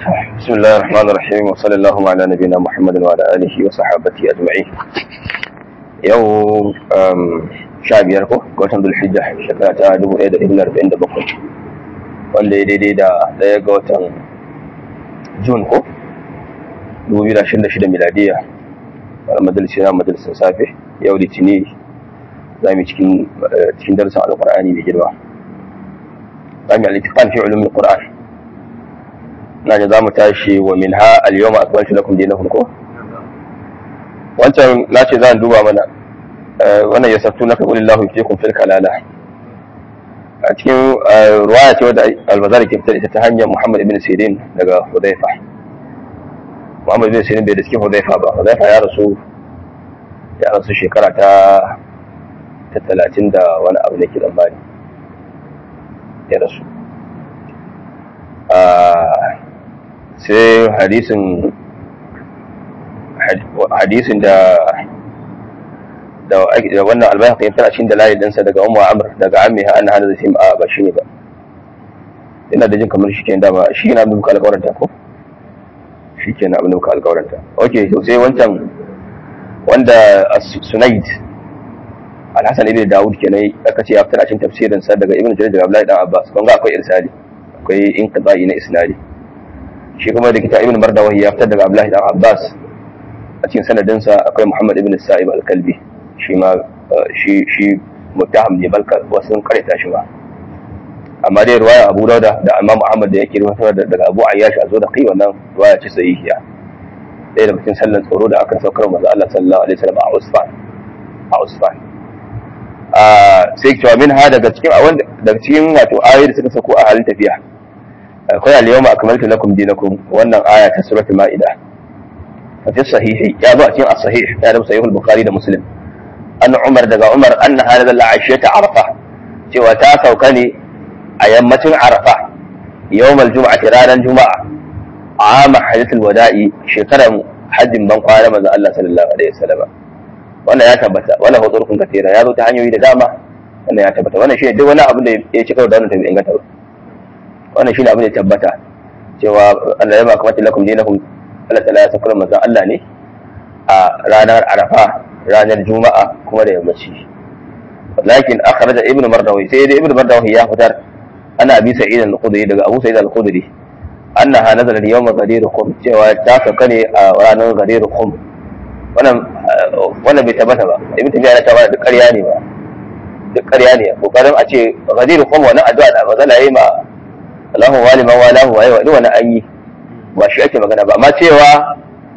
بسم الله الرحمن الرحيم وصلى الله على نبينا محمد وعلى آله وصحابته أجمعين yau sha biyar ko ga watan dulhijja shekara ta dubu ɗaya da ɗari arba'in da bakwai wanda ya daidai da ɗaya ga watan jun ko dubu biyu da ashirin da shida miladiya wani majalisi na majalisin safe yau litini za mu cikin cikin darasin alƙur'ani mai girma za mu yi alitikan fi ulumin ƙur'an na ji za mu tashi wa min ha al-yawma akmaltu lakum dinakum ko wancan na ce za a duba mana wannan ya sattu na kaɓulin lahu fi kun fil kalala a cikin ruwaya ce wadda albazar ke fitar ita ta hanyar muhammad ibn sirin daga hudaifa muhammad ibn sirin bai da cikin hudaifa ba hudaifa ya rasu ya rasu shekara ta ta talatin da wani abu da ke tsammani ya rasu sai hadisin hadisin da da wannan albayhaqi ya tana cikin dalilin dinsa daga ummu amr daga ammi ha anna hadha sim a ba shi ne ba ina da jin kamar shi kenan dama shi yana da muka alƙawaranta ko shi kenan abin da muka alƙawaranta okay to sai wancan wanda sunaid al-hasan ibn daud kenan aka ce ya fitar a cikin tafsirin sa daga ibn jarir daga abdullahi dan abbas kun ga akwai irsali akwai inqita'i na isnadi shi kuma da kita ibn mardawahi ya fitar daga abdullahi dan abbas a cikin sanadinsa akwai Muhammad ibn Sa'ib al-Kalbi shi ma shi shi mutaham ne balka wasu karanta shi ba amma dai ruwaya Abu Dauda da Imam Muhammad da yake rubuta daga Abu Ayyash a zo da kai wannan ruwaya ce sahihiya ɗaya daga cikin sallan tsoro da aka saukar manzo Allah sallallahu alaihi wasallam a Usfan a Usfan a sai cewa min ha daga cikin wanda daga cikin wato ayoyi da suka sako a halin tafiya akwai al-yawma akmaltu lakum dinakum wannan aya ta suratul ma'idah ففي الصحيح يا بأتي الصحيح يا رب صحيح البخاري ده مسلم أن عمر دقى عمر أن هذا العشية عرفة سوى تاسو كني أيامة عرفة يوم الجمعة رانا الجمعة عام حدث الوداع شكرا حج من قال ماذا الله صلى الله عليه وسلم wannan ya tabbata wannan hudurkun katira ya zo ta hanyoyi da dama wannan ya tabbata wannan shine duk wani abin da ya ci karo da wannan tabi inganta ba wannan shine abin da ya tabbata cewa Allah ya ba kamata lakum dinakum Allah ta'ala ya sakar manzon Allah ne a ranar Arafa ranar Juma'a kuma da yammaci lakin akhraja ibnu mardawi sai dai ibnu mardawi ya fitar ana abi sa'id al-khudri daga abu sa'id al-khudri annaha nazala yawm ghadir khum cewa ta sauka ne a ranar ghadir khum wannan wannan bai tabbata ba ibnu tabiya ya tabbata duk ƙarya ne ba duk ƙarya ne kokarin a ce ghadir khum wannan addu'a da manzala yayi ma Allahu waliman walahu wa duk wannan an yi ba shi ake magana ba amma cewa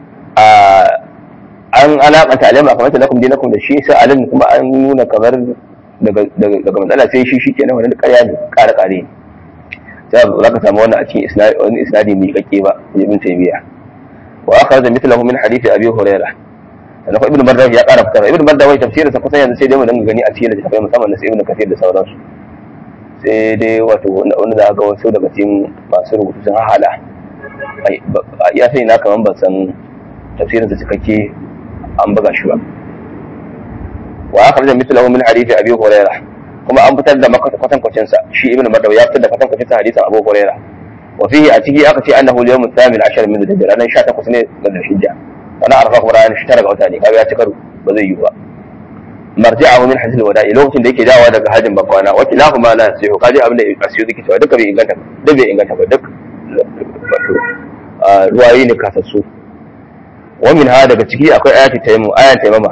an alakanta alama kamar ta lakum dinakum da shi sai alim kuma an nuna kamar daga matsala sai shi shikenan wannan ƙarya ne ƙara ƙare ne sai za ka samu wannan a cikin wani isnadi mai kakke ba ibn taymiya wa akhraja mithlahu min hadith abi hurairah sannan ko ibn mardawi ya ƙara fitar ibn mardawi tafsirin sa kusan yanzu sai dai mu dinga gani a cikin littafai musamman na ibn kathir da sauransu sai dai wato wanda za ga wasu daga cikin masu rubutu sun hahala ya sai na kaman ban san tafsirin sa cikakke an buga shi ba wa akhraj mithlahu min hadith abi hurairah kuma an fitar da kwatan kwacin sa shi ibnu madaw ya fitar da kwatan kwacin sa hadisin abu hurairah wa fihi a ciki aka ce annahu al-yawm al-thamin ashar min al-hijja ranar 18 ne ga al-hijja wannan arfa kuma ranar 19 ga wata ne kaga ya ci karo ba zai yi ba marji'ahu min hadith al-wada'i lokacin da yake dawowa daga hajjin bakwana wa kilahu ma la yasihu kaji abin da asiyu yake cewa duka bai inganta duk bai inganta ba duk wato ruwayi ne kasassu wamin ha daga ciki akwai ayati taimu ayan taimama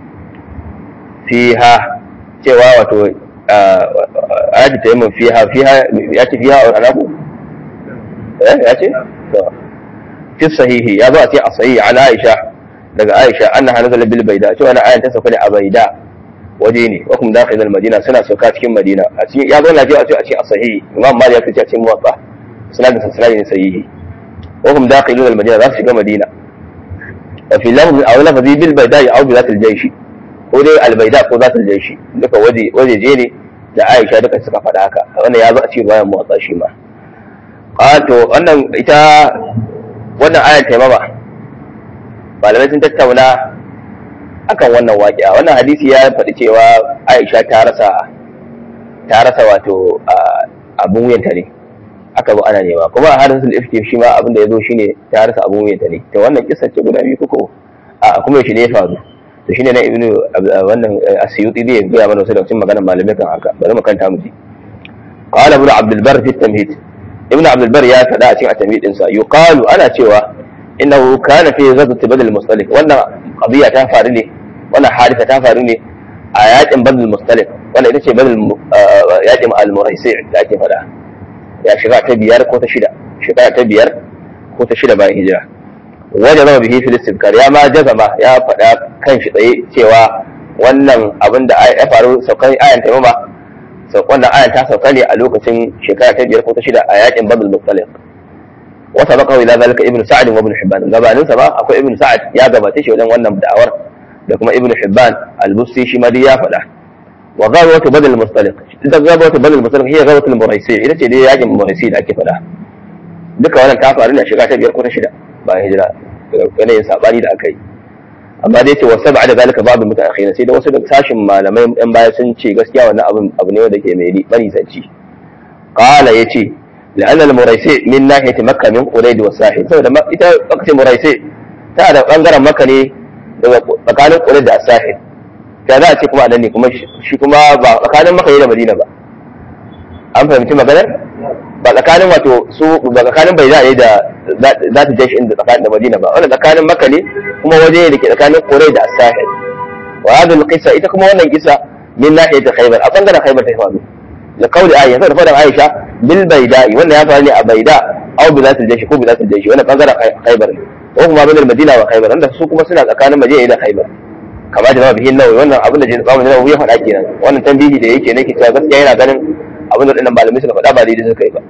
fiha cewa wato ayati taimu fiha fiha ya ce fiha a anaku eh ya ce fi sahihi ya zo a ce a sahihi an aisha daga aisha annaha nazala bil baida cewa na ayan ta sauka ne a baida waje ne wa kuma dakhil al madina suna sauka cikin madina a cikin ya zo lafiya a ce a ce a sahihi imam malik ya fice a cikin muwatta sanadin sanadin ne sahihi وهم داخلون المدينة ذات شيء مدينة وفي لفظ أو لفظ بالبيداء أو بذات الجيش ko dai albaida ko zatul jaishi duka waje waje je ne da Aisha duka suka faɗa haka wannan ya zo a cikin bayan motsa shi ma to wannan ita wannan ayar taimama malamai sun tattauna akan wannan waƙiya wannan hadisi ya faɗi cewa Aisha ta rasa ta rasa wato abun wuyanta ne aka zo ana nema kuma a hadisul ifki shi ma abin da ya zo shine ta harsa abu mai ne to wannan kissa ce guda biyu ko a kuma shi ne ya faru to shine na ibnu wannan asyuti zai gaya mana wasu daga cikin maganar malamai kan haka bari mu kanta mu ji qala ibnu abdul bar fi tamhid ibnu abdul bar ya faɗa a cikin at-tamhid din sa yuqalu ana cewa innahu kana fi ghazwat badal mustalik wannan qadiya ta faru ne wannan hadisa ta faru ne a yakin badal mustalik wannan ita ce badal yakin al-muraisi da ake faɗa ya shiga ta biyar ko ta shida shiga ta biyar ko ta shida bayan hijira wajen zama bihi filistin kar ya ma jazama ya faɗa kan shi tsaye cewa wannan abin da ya faru saukan ayan taimama wannan ayan ta sauka ne a lokacin shekara ta biyar ko ta shida a yakin babul muttalib wata baka ila zalika ibnu sa'ad wa ibnu hibban gabanin sa ba akwai ibnu sa'ad ya gabace shi wajen wannan da'awar da kuma ibnu hibban al-busti shi ma dai ya faɗa wa ghazwatu badal mustaliq ita ghazwatu badal mustaliq hiya ghazwatu al-muraisi ita ce dai yakin muraisi da ake faɗa duka wannan ta faru ne a shiga ta biyar ko ta shida bayan hijira daga yanayin sabani da aka yi amma dai ce wasu ba'da zalika babu mutaakhir sai da wasu da sashin malamai yan baya sun ce gaskiya wannan abin abu ne wanda ke mai bari zanci qala yace لأن المريسي من ناحية مكة من قريد والساحل سوى ita وقت مريسي ta da bangaren maka ne daga tsakanin ƙurid da sahil ta za a ce kuma a nan ne kuma shi kuma ba tsakanin maka ne da madina ba an fahimci maganar ba tsakanin wato su ba tsakanin bai za a yi da za ta jashi inda tsakanin da madina ba wannan tsakanin maka ne kuma waje da ke tsakanin ƙurid da sahil wa hadhihi alqissa ita kuma wannan kisa min nahiyati khaybar a bangaren khaybar ta faru da kauli aisha da fadan aisha bil baida'i wannan ya faru ne a baida aw bi zatil jashi ko bi zatil jashi wannan bangaren khaybar ne ko kuma bin madina wa khaybar wanda su kuma suna tsakanin madina da khaybar kama da ma bihin nawawi wannan abin da jin tsamin nawawi ya faɗa kenan wannan tambihi da yake nake cewa gaskiya yana ganin abin da dinnan malamai suka faɗa ba daidai suka yi ba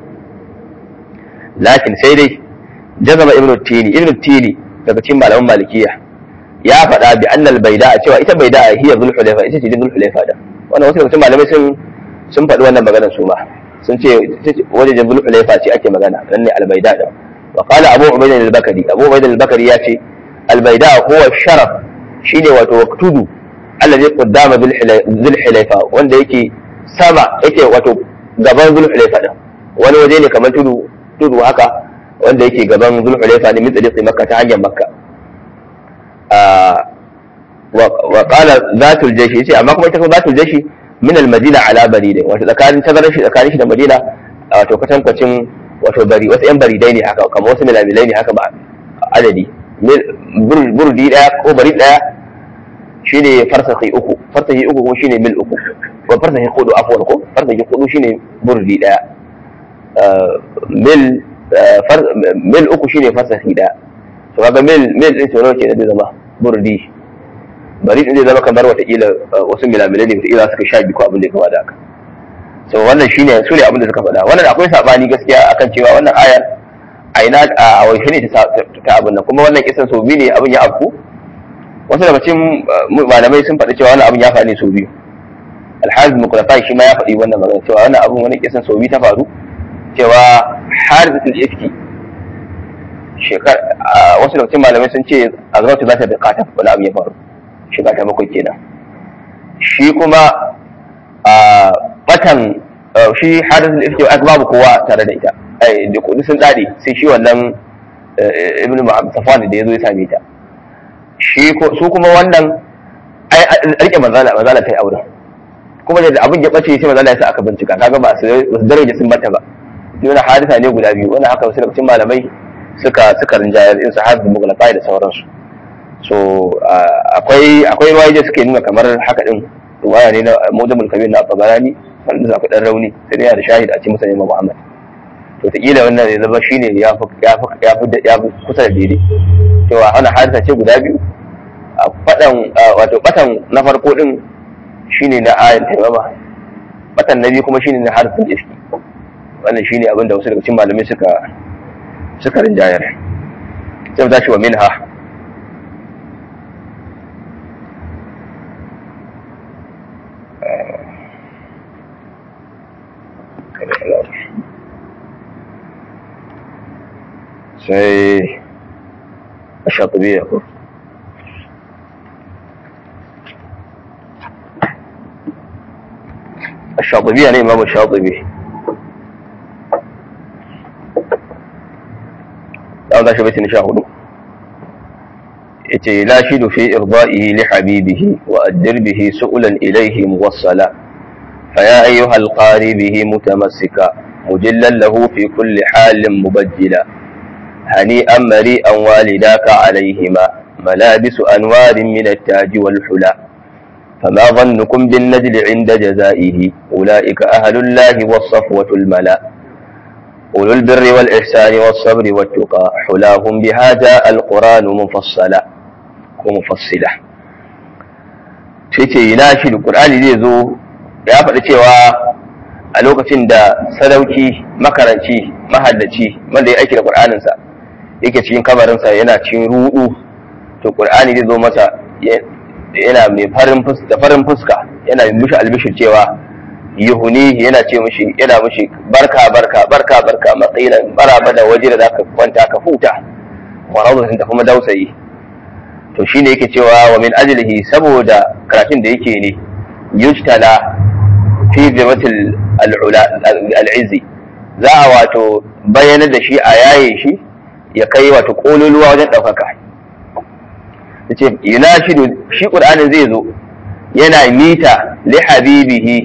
lakin sai dai jazama ibnu tini ibnu tini daga cikin malaman malikiya ya faɗa bi annal baida cewa ita baida hiya dhul hulaifa ita ce dhul hulaifa da wannan wasu daga cikin malamai sun sun faɗi wannan maganar su ma sun ce wajen dhul hulaifa ce ake magana nan ne al baida da وقال أبو عبيد البكري أبو عبيد البكري ياتي البيداء هو الشرف شيني وتوكتدو الذي قدام ذي الحليفة wanda yake sama yake wato gaban zul hulaifa din wani waje ne kamar tudu tudu haka wanda yake gaban zul hulaifa ne min tsariqi makka ta hanyar makka wa qala zatul jayshi yace amma kuma ita kuma zatul jayshi min al madina ala baridin wato tsakanin tazarar shi tsakanin shi da madina wato kwatankwacin wato bari wasu yan baridai ne haka kamar wasu milamilai ne haka ba adadi burdi daya ko bari daya shine farsahi uku farsahi uku kuma shine mil uku ko farsahi hudu afwan ko farsahi hudu shine burdi daya mil mil uku shine farsahi daya to kaga mil mil din tsoro ke da zama burdi bari din zai zama kamar watakila wasu milamilai ne watakila suka sha biyu ko abin da ya kama da haka so wannan shine su ne abin da suka faɗa wannan akwai sabani gaskiya akan cewa wannan ayar a ina a wai ne ta abin nan kuma wannan kisan sau biyu ne abin ya afku wasu daga cikin malamai sun faɗi cewa wannan abin ya faru ne sau biyu alhazi mukulafai shi ma ya faɗi wannan magana cewa wannan abin wani kisan sau biyu ta faru cewa harisatul ifki shekar wasu daga cikin malamai sun ce a zautu za ta bi katab wani abin ya faru shiga ta bakwai kenan shi kuma a batan shi hadisul ifki aka babu kowa tare da ita ai da kudi sun dade sai shi wannan ibn safwan da yazo ya same ta shi su kuma wannan ai rike manzala manzala kai aure kuma da abin ya bace sai manzala ya sa aka bincika kaga ba su daraja sun bata ba yana hadisa ne guda biyu wannan haka wasu lokacin malamai suka suka rinjayar in sahabi mughlaqai da sauransu so akwai akwai ruwaye da suke nuna kamar haka din ruwaya ne na mujamul kabir na tabarani wanda za ku dan rauni sai dai da shahid a cikin musa imam muhammad to ta kila wannan ne zama shine ya fi ya fi ya fi ya fi kusa da daidai cewa ana hadisa ce guda biyu a fadan wato batan na farko din shine na ayan taimama batan na biyu kuma shine na hadisin iski wannan shine abin da wasu daga cikin malamai suka suka rinjayar sai mu tashi wa minha sai a shatubiya ko a shatubiya ne imamu shatubi za shi bai sha hudu yace la shidu fi irda'ihi li habibihi wa addir bihi su'lan ilayhi muwassala فيا أيها القاري به متمسكا مجلا له في كل حال مبجلا هنيئا مريئا والداك عليهما ملابس أنوار من التاج والحلا فما ظنكم بالنجل عند جزائه أولئك أهل الله والصفوة الملا أولو البر والإحسان والصبر والتقى حلاهم بها جاء القرآن مفصلا ومفصلا شيء يناشد القرآن زي زو ya faɗi cewa a lokacin da sadauki makaranci mahaddaci wanda ya aiki da ƙur'aninsa yake cikin kabarinsa yana cikin rudu to ƙur'ani zai zo masa yana mai farin fuska farin fuska yana mishi albishir cewa yuhuni yana ce mishi yana mishi barka barka barka barka matsayin baraba da waje da zaka kwanta ka huta wa rawdatin ta kuma dausayi to shine yake cewa wa min ajlihi saboda karatun da yake ne yujtala fi zirwatil al'izi za a wato bayyana da shi a yaye shi ya kai wato kololuwa wajen ɗaukaka ta ce yana shi shi ƙur'anin zai zo yana mita li habibihi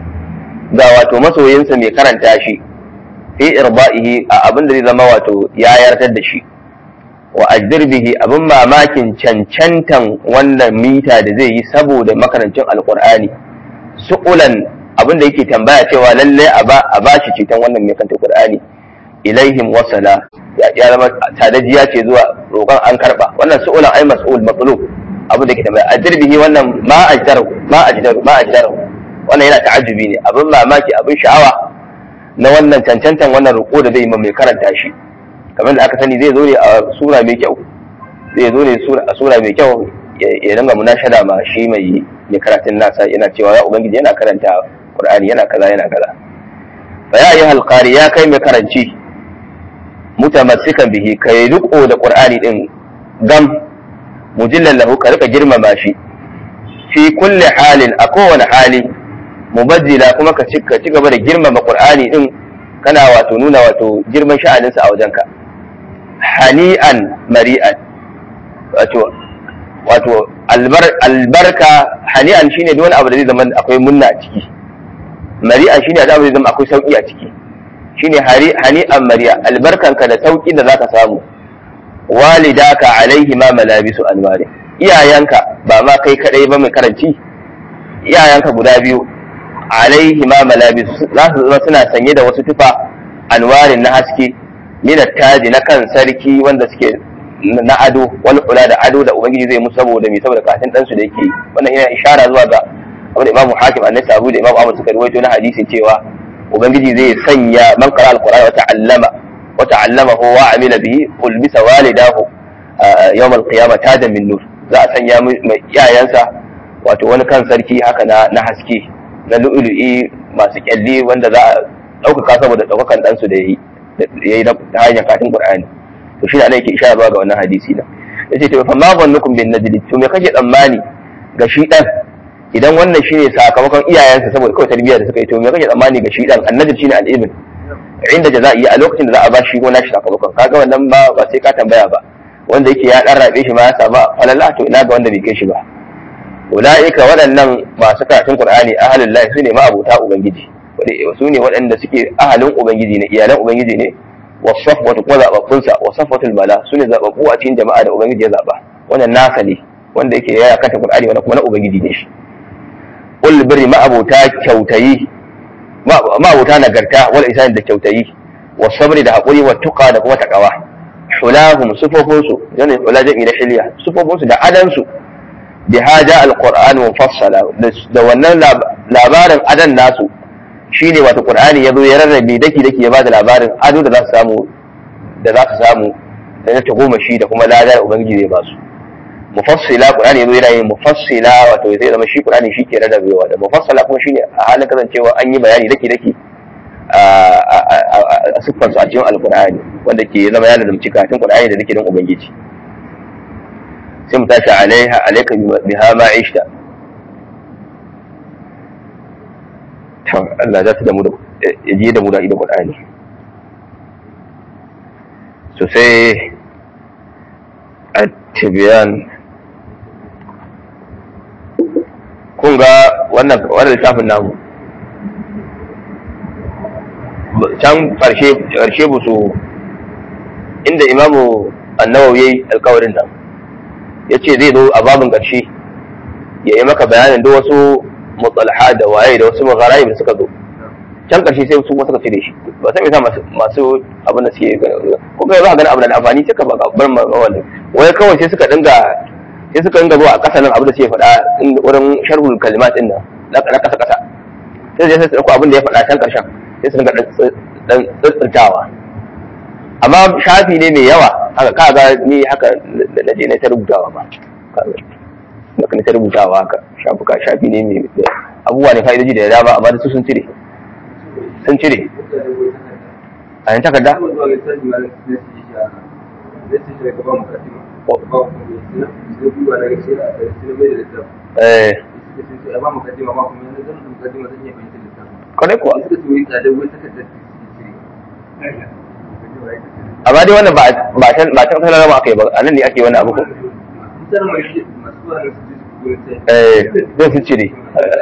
ga wato masoyinsa mai karanta shi fi irba'ihi a abin da zai zama wato ya yartar da shi wa ajdir bihi abin mamakin cancantan wannan mita da zai yi saboda makarancin alƙur'ani su'ulan abin da yake tambaya cewa lallai a ba shi ceton wannan mai kanta Qur'ani ilaihim wasala ya zama tadajiya ce zuwa roƙon an karba wannan su'ulan ai mas'ul matlub abin da yake tambaya ajirbihi wannan ma ajdaru ma ajdaru ma ajdaru wannan yana ta'ajjubi ne abin mamaki abin sha'awa na wannan cancantan wannan roƙo da zai yi mai karanta shi kamar da aka sani zai zo ne a sura mai kyau zai zo ne a sura mai kyau ya dinga munashada ma shi mai mai karatun nasa yana cewa ya ubangiji yana karanta qur'ani yana kaza yana kaza fa ya ayyuhal qari ya kai mai karanci mutamassikan bihi kai riko da qur'ani din gam mujillan lahu ka rika girmama shi fi kulli halin a kowane hali mubajjila kuma ka ci gaba da girmama qur'ani din kana wato nuna wato girman sha'aninsa a wajenka hani'an mari'an wato wato albarka hani'an shine duk wani abu da zai zama akwai munna a ciki mari'an shine da zai zama akwai sauki a ciki shine hani'an mari'a albarkanka da sauki da zaka samu walidaka alaihi ma malabisu anwari iyayenka ba ma kai kadai ba mai karanci iyayenka guda biyu alaihi ma malabisu za su zama suna sanye da wasu tufa anwarin na haske minat taji na kan sarki wanda suke na ado wani kula da ado da ubangiji zai musu saboda mai saboda katin ɗansu da yake wannan yana ishara zuwa ga abin da imamu hakim annai sabu da imamu ahmad suka ruwaito na hadisi cewa ubangiji zai sanya man qara alqur'ana wa ta'allama wa ta'allamahu wa amila bihi ulbisa walidahu yawm alqiyamah tajan min nur za a sanya mai iyayensa wato wani kan sarki haka na na haske na lu'lu'i masu kyalli wanda za a ɗaukaka saboda ɗaukakan ɗansu da ya yi ta hanyar katin qur'ani to shi ne ana yake ishara zuwa ga wannan hadisi da yace to fa ma zannukum bin najli to me kake tsammani ga shi dan idan wannan shine sakamakon iyayensa saboda kawai tarbiyya da suka yi to me kake tsammani ga shi dan annabi shine al-ibn inda jaza'i a lokacin da za a ba shi gona shi sakamakon kaga wannan ba ba sai ka tambaya ba wanda yake ya dan rabe shi ma ya samu falalla to ina ga wanda bai kai shi ba ulaika waɗannan masu karatun qur'ani ahlul lahi sune ma abota ubangiji su ne waɗanda suke ahalin ubangiji ne iyalan ubangiji ne wasafwatu kuma zababbunsa wasafwatul mala su ne zababbu a cikin jama'a da ubangiji ya zaba wannan nasa ne wanda yake yaya kanta qur'ani wannan kuma na ubangiji ne shi ul birri ma abota kyautayi ma abota nagarta wal ihsan da kyautayi was sabri da hakuri wa tuqa da kuma takawa hulahum sufofinsu yana hula jami'i na shiliya sufofinsu da adansu bi haja alquran mufassala da wannan labarin adan nasu shine wato qur'ani yazo ya rarrabe daki daki ya bada labarin ado da za su samu da za su samu da na goma shi da kuma ladar ubangiji zai ba su mufassila qur'ani yazo yana yin mufassila wato zai zama shi qur'ani shi ke rarrabewa da mufassala kuma shine a halin kasancewa an yi bayani daki daki a siffarsu a cikin alkur'ani wanda ke zama yana da cikatun qur'ani da zikirin ubangiji sai mu tashi alaiha alaika biha ma ishta to Allah za ta da mu da ya je da mu da idan qur'ani so sai tibiyan kun ga wannan wannan littafin namu can karshe karshe ba su inda imamu annawawi yayi alkawarin nan ya ce zai zo a babin ƙarshe ya yi maka bayanin duk wasu mutsalaha da waye da wasu magarayi da suka zo can ƙarshe sai su suka cire shi ba sai yasa masu masu abin da suke ko kai za ka gani abu da amfani sai ka ba bar ma wannan wai kawai sai suka dinga sai suka dinga zuwa a ƙasa nan abin da suke faɗa wurin sharhul kalimat din nan na ƙasa ƙasa sai sai su ɗauko abin da ya faɗa can ƙarshen sai su dinga dan tsirtawa amma shafi ne mai yawa haka ka ga ni haka na je na ta rubutawa ba haka na ta rubutawa haka shafuka shafi ne mai abubuwa ne fa'idoji da dama amma da su sun cire sun cire a yin takarda eh kwanai kuwa amma dai wannan ba ta ba ta kasar rama aka yi ba a nan ne ake wani abu ko eh zai su cire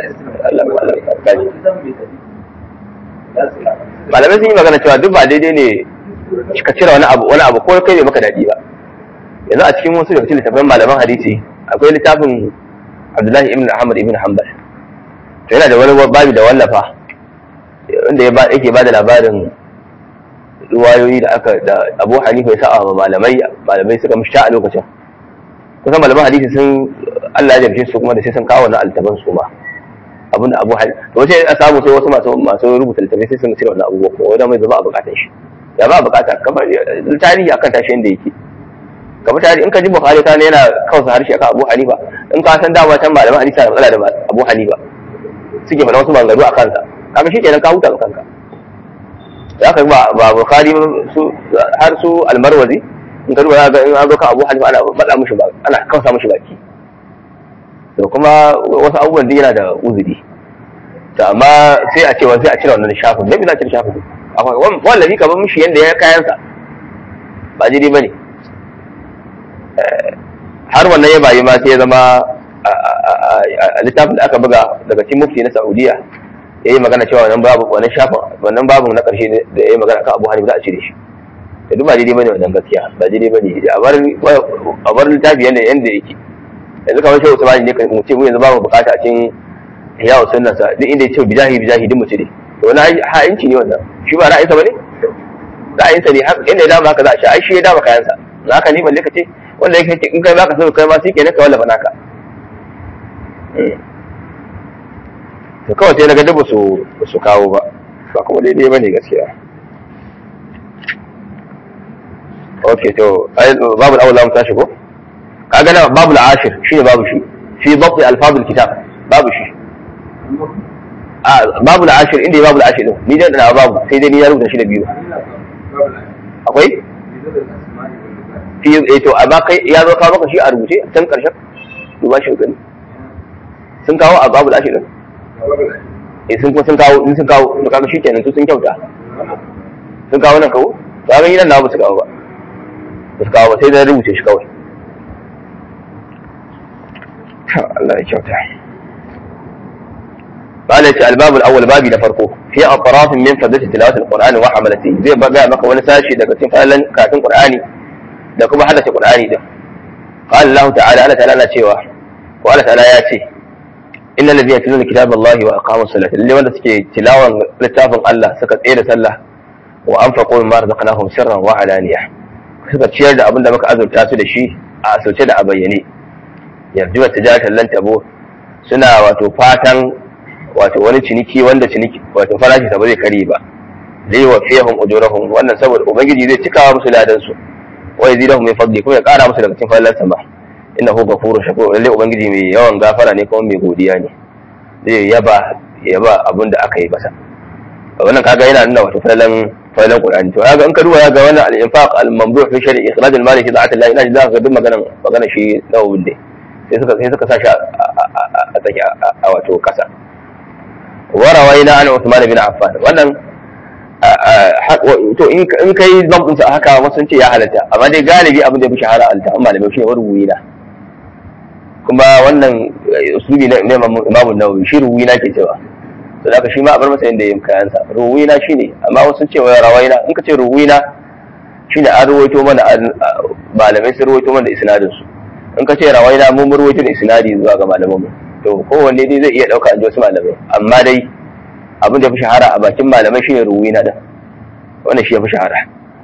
malamai sun yi magana cewa duk ba daidai ne ka cire wani abu wani abu ko kai bai maka daɗi ba yanzu a cikin wasu daga cikin littafin malaman hadisi akwai littafin abdullahi ibn ahmad ibn hanbal to yana da wani babi da wallafa wanda yake ba da labarin ruwayoyi da aka da Abu Hanifa ya sa wa malamai malamai suka mushta a lokacin kusan malaman hadisi sun Allah ya jarfe su kuma da sai sun kawo wannan altaban su ma abinda Abu Hanifa to sai a samu sai wasu masu masu rubuta littafai sai sun cire wannan abubuwa kuma wanda mai zama a bukatar shi ya ba bukata kamar tarihi akan tashi inda yake kamar tarihi in ka ji Bukhari kana yana kausa harshe akan Abu Hanifa in ka san dama can malaman hadisi na matsala da Abu Hanifa suke faɗa wasu maganganu a kansa kaga shi kenan ka huta kanka ya kai ba ba bukhari su har su almarwazi in ka duba ga in an zo kan abu hanifa ana bada mushi ba ana kausa mushi baki to kuma wasu abubuwan da yana da uzuri to amma sai a ce wa sai a cire wannan shafin me za a cire shafin akwai wallahi ka bar mushi yanda ya kayansa ba jiri bane har wannan ya bayi ma sai ya zama a littafin da aka buga daga cikin mufti na Saudiya ya yi magana cewa wannan babu wannan shafin wannan babu na ƙarshe da ya yi magana kan Abu Hanifa za a cire shi da duk ba daidai bane wannan gaskiya ba daidai bane a bar a bar littafi yanda yanda yake yanzu kamar shehu Usmani ne mu ce mu yanzu babu bukata a cikin ihya sunna sa duk inda ya ce bijahi bijahi duk mu cire to wani ha'inci ne wannan shi ba ra'ayinsa bane ra'ayinsa ne haka inda ya dama haka za a sha ai shi ya dama kayansa haka ni balle ka ce wanda yake in kai baka so kai ma sai kenan ka wallafa naka to kawai sai daga dubu su kawo ba ba kuma daidai ba ne gaskiya ok to babu al'awula mu tashi ko kaga na babu al'ashir shi ne babu shi fi babu alfabul kitab babu shi a babu al'ashir inda babu al'ashir din ni dai da babu sai dai ni ya rubuta shi da biyu akwai fi eh to amma kai ya zo kawo maka shi a rubuce can karshen duba shi gani sun kawo a babu al'ashir din eh sun kuma sun kawo in sun kawo to kaga shikenan su sun kyauta sun kawo nan kawo to kaga nan na ba su kawo ba ba su kawo ba sai da rubuce shi kawai Allah ya kyauta قال الباب الاول بابي لفرقه في اطراف من فضله تلاوه القران وحملته زي بقى maka wani sashi daga cikin falan karatun qur'ani da kuma haddace qur'ani din قال الله تعالى Allah ta'ala na cewa ko Allah ta'ala ya ce innal ladhina yatluna kitaballahi wa aqamus salata lalle wanda suke tilawan littafin Allah suka tsere sallah wa anfaqu mimma razaqnahum sirran wa alaniya suka ciyar da abin da muka azurta su da shi a asirce da a bayyane yarju wa tijaratan lan tabo suna wato fatan wato wani ciniki wanda ciniki wato farashi sa ba zai kare ba zai wa fihum ujurahum wannan saboda ubangiji zai cikawa musu ladan su wa yazidahum min fadli kuma ya kara musu daga cikin falalarsa ba innahu ghafurur shakur lalle ubangiji mai yawan gafara ne kuma mai godiya ne zai yaba yaba abin da aka yi masa wannan kaga yana nuna wato falalan falalan qur'ani to kaga in ka duba ga wannan al-infaq al-mamduh fi shar'i ikhraj al-mali fi da'at Allah ina da ga duk magana magana shi nawawin ne sai suka sai suka sa shi a tsaki a wato kasa warawaina an Uthman bin Affan wannan to in kai zabtinsa a haka wasu ce ya halatta amma dai galibi abin da ya fi shahara a littafin malamai shi ne ruwina kuma wannan usulubi na imamun nawawi shi ruwina ke cewa to da shi ma a bar masa yadda yin kayansa ruwina shi ne amma wasu ce wa rawaina in ka ce ruwina shi ne an ruwaito mana malamai sun ruwaito mana da isnadin su in ka ce rawaina mun ruwaito da isnadi zuwa ga malaman mu to kowanne dai zai iya ɗauka an ji wasu malamai amma dai abin da ya fi shahara a bakin malamai shine ruwina din wannan shi ya fi shahara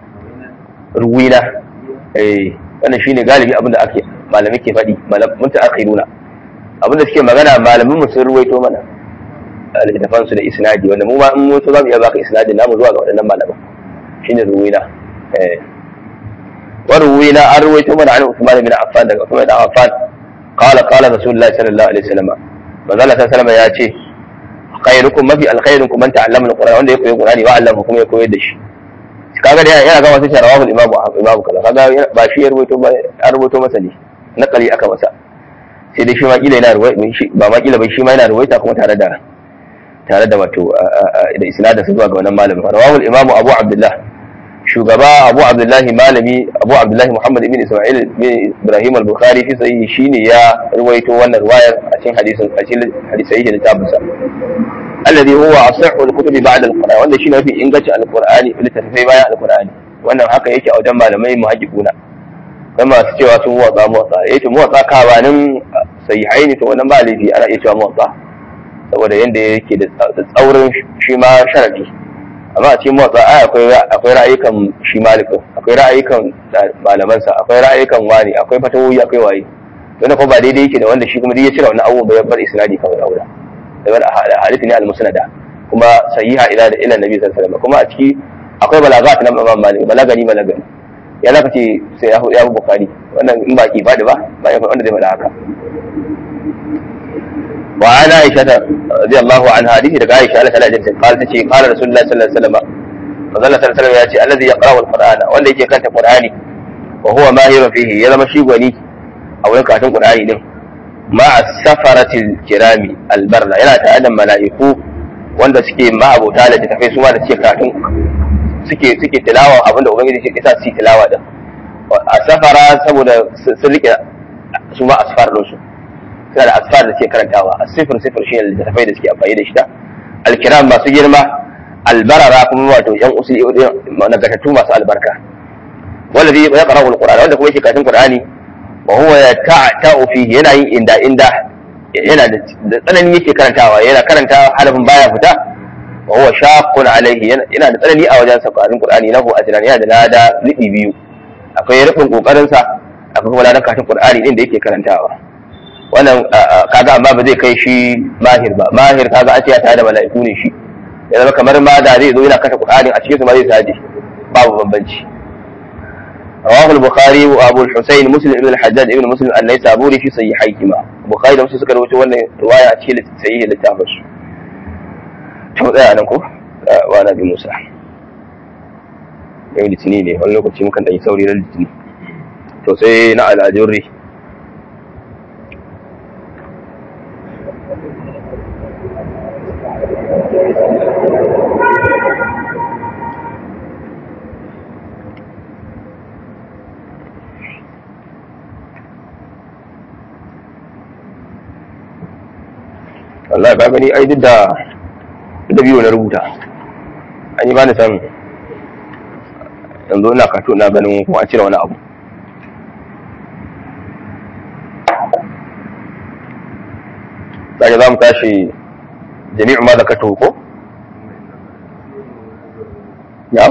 ruwina eh wannan shine galibi abin da ake malamai ke faɗi mun ta akhiruna abin da suke magana malamin mu sun ruwaito mana littafan su da isnadi wanda mu ma in mu so za mu iya baka isnadi namu zuwa ga waɗannan malaman shine ruwina eh wa ruwina an ruwaito mana an Usman bin Affan daga Usman bin Affan qala qala Rasulullahi sallallahu alaihi wasallam manzo Allah sallallahu alaihi wasallam ya ce khairukum mafi alkhairukum man ta'allama alquran wanda ya koyi qur'ani wa allama kuma ya koyar da shi kaga da yana ga wasu sharawa bil imamu imamu kaza kaga ba shi ya rubuto ba ya rubuto masa ne nakali aka masa sai dai shi ma kila yana ruwaita ba ma kila ba shi ma yana ruwaita kuma tare da tare da wato da isnadin su zuwa ga wannan malamin rawahul imamu abu abdullah shugaba abu abdullahi malami abu abdullahi muhammad ibn isma'il bin ibrahim al-bukhari fi sahihi shine ya ruwaito wannan riwayar a cikin hadisin a cikin hadisai da tabbasa alladhi huwa asahhu al-kutubi ba'da al-qur'an wanda shine mafi inganci al-qur'ani littattafai bayan al-qur'ani wannan haka yake a wajen malamai muhaqqiquna kai masu cewa sun motsa motsa yace motsa kabanin sahihai ne to wannan ba laifi ana iya cewa motsa saboda yanda yake da tsaurin shi ma sharadi amma a cikin motsa ai akwai akwai ra'ayikan shi malikin akwai ra'ayikan malamansa akwai ra'ayikan wani akwai fatawoyi akwai waye wanda kuma ba daidai yake da wanda shi kuma duk ya cire wannan abubuwan bai bar isnadi kawai aura daga hadisi ne al-musnada kuma sahiha ila da ila nabi sallallahu alaihi wasallam kuma a ciki akwai balagat na imam malik balagani balagani ya zaka ce sai ya ya bukhari wannan in ba ki fadi ba ba ya wanda zai faɗa haka wa ana aisha radiyallahu anha hadisi daga aisha Allah ta'ala jinta qala tace qala rasulullahi sallallahu alaihi wasallam manzo Allah sallallahu alaihi wasallam ya ce allazi yaqra'u al-qur'ana wanda yake kanta qur'ani wa huwa mahirun fihi ya zama shi gwani a wurin karatun qur'ani din ma'a safaratil kirami albarra yana tare da mala'iku wanda suke ma'abota da tafai su ma da suke karatun suke suke tilawa abinda ubangiji ke sa su tilawa da a safara saboda sun rike su ma asfar din su suna da asfar da suke karantawa a sifir sifir shi ne tafai da suke amfani da shi da alkiram masu girma albarara kuma wato yan usuli nagartattu masu albarka wanda zai ya qara'u alqur'ani wanda kuma yake karatun qur'ani wa huwa yata'ta'u fihi yana yin inda inda yana da tsanani yake karantawa yana karanta harafin baya fita wa huwa shaqqun alayhi yana da tsanani a wajen sakarin qur'ani lahu ajran yana da lada libi biyu akwai rubin kokarin sa akwai kuma ladan karatun qur'ani din da yake karantawa wannan kaga amma ba zai kai shi mahir ba mahir kaga a ce ya tare da mala'iku ne shi ya zama kamar ma da zai zo yana kasa qur'ani a cikin su ma zai saje babu bambanci رواه البخاري وابو الحسين مسلم ابن الحجاج ابن مسلم النيسابوري في صحيحيهما البخاري da musu suka rawaito wannan riwaya a cikin sahihi littafin su to tsaya nan ko wa nabi Musa yau litini ne wani lokaci mukan dan sauri ran litini to sai na al'ajurri Allah ka gani ai duk da da biyu na rubuta an yi bani san yanzu ina kato na ganin kuma an cire wani abu Sake za mu tashi jami'u ma da ka ko? Ya?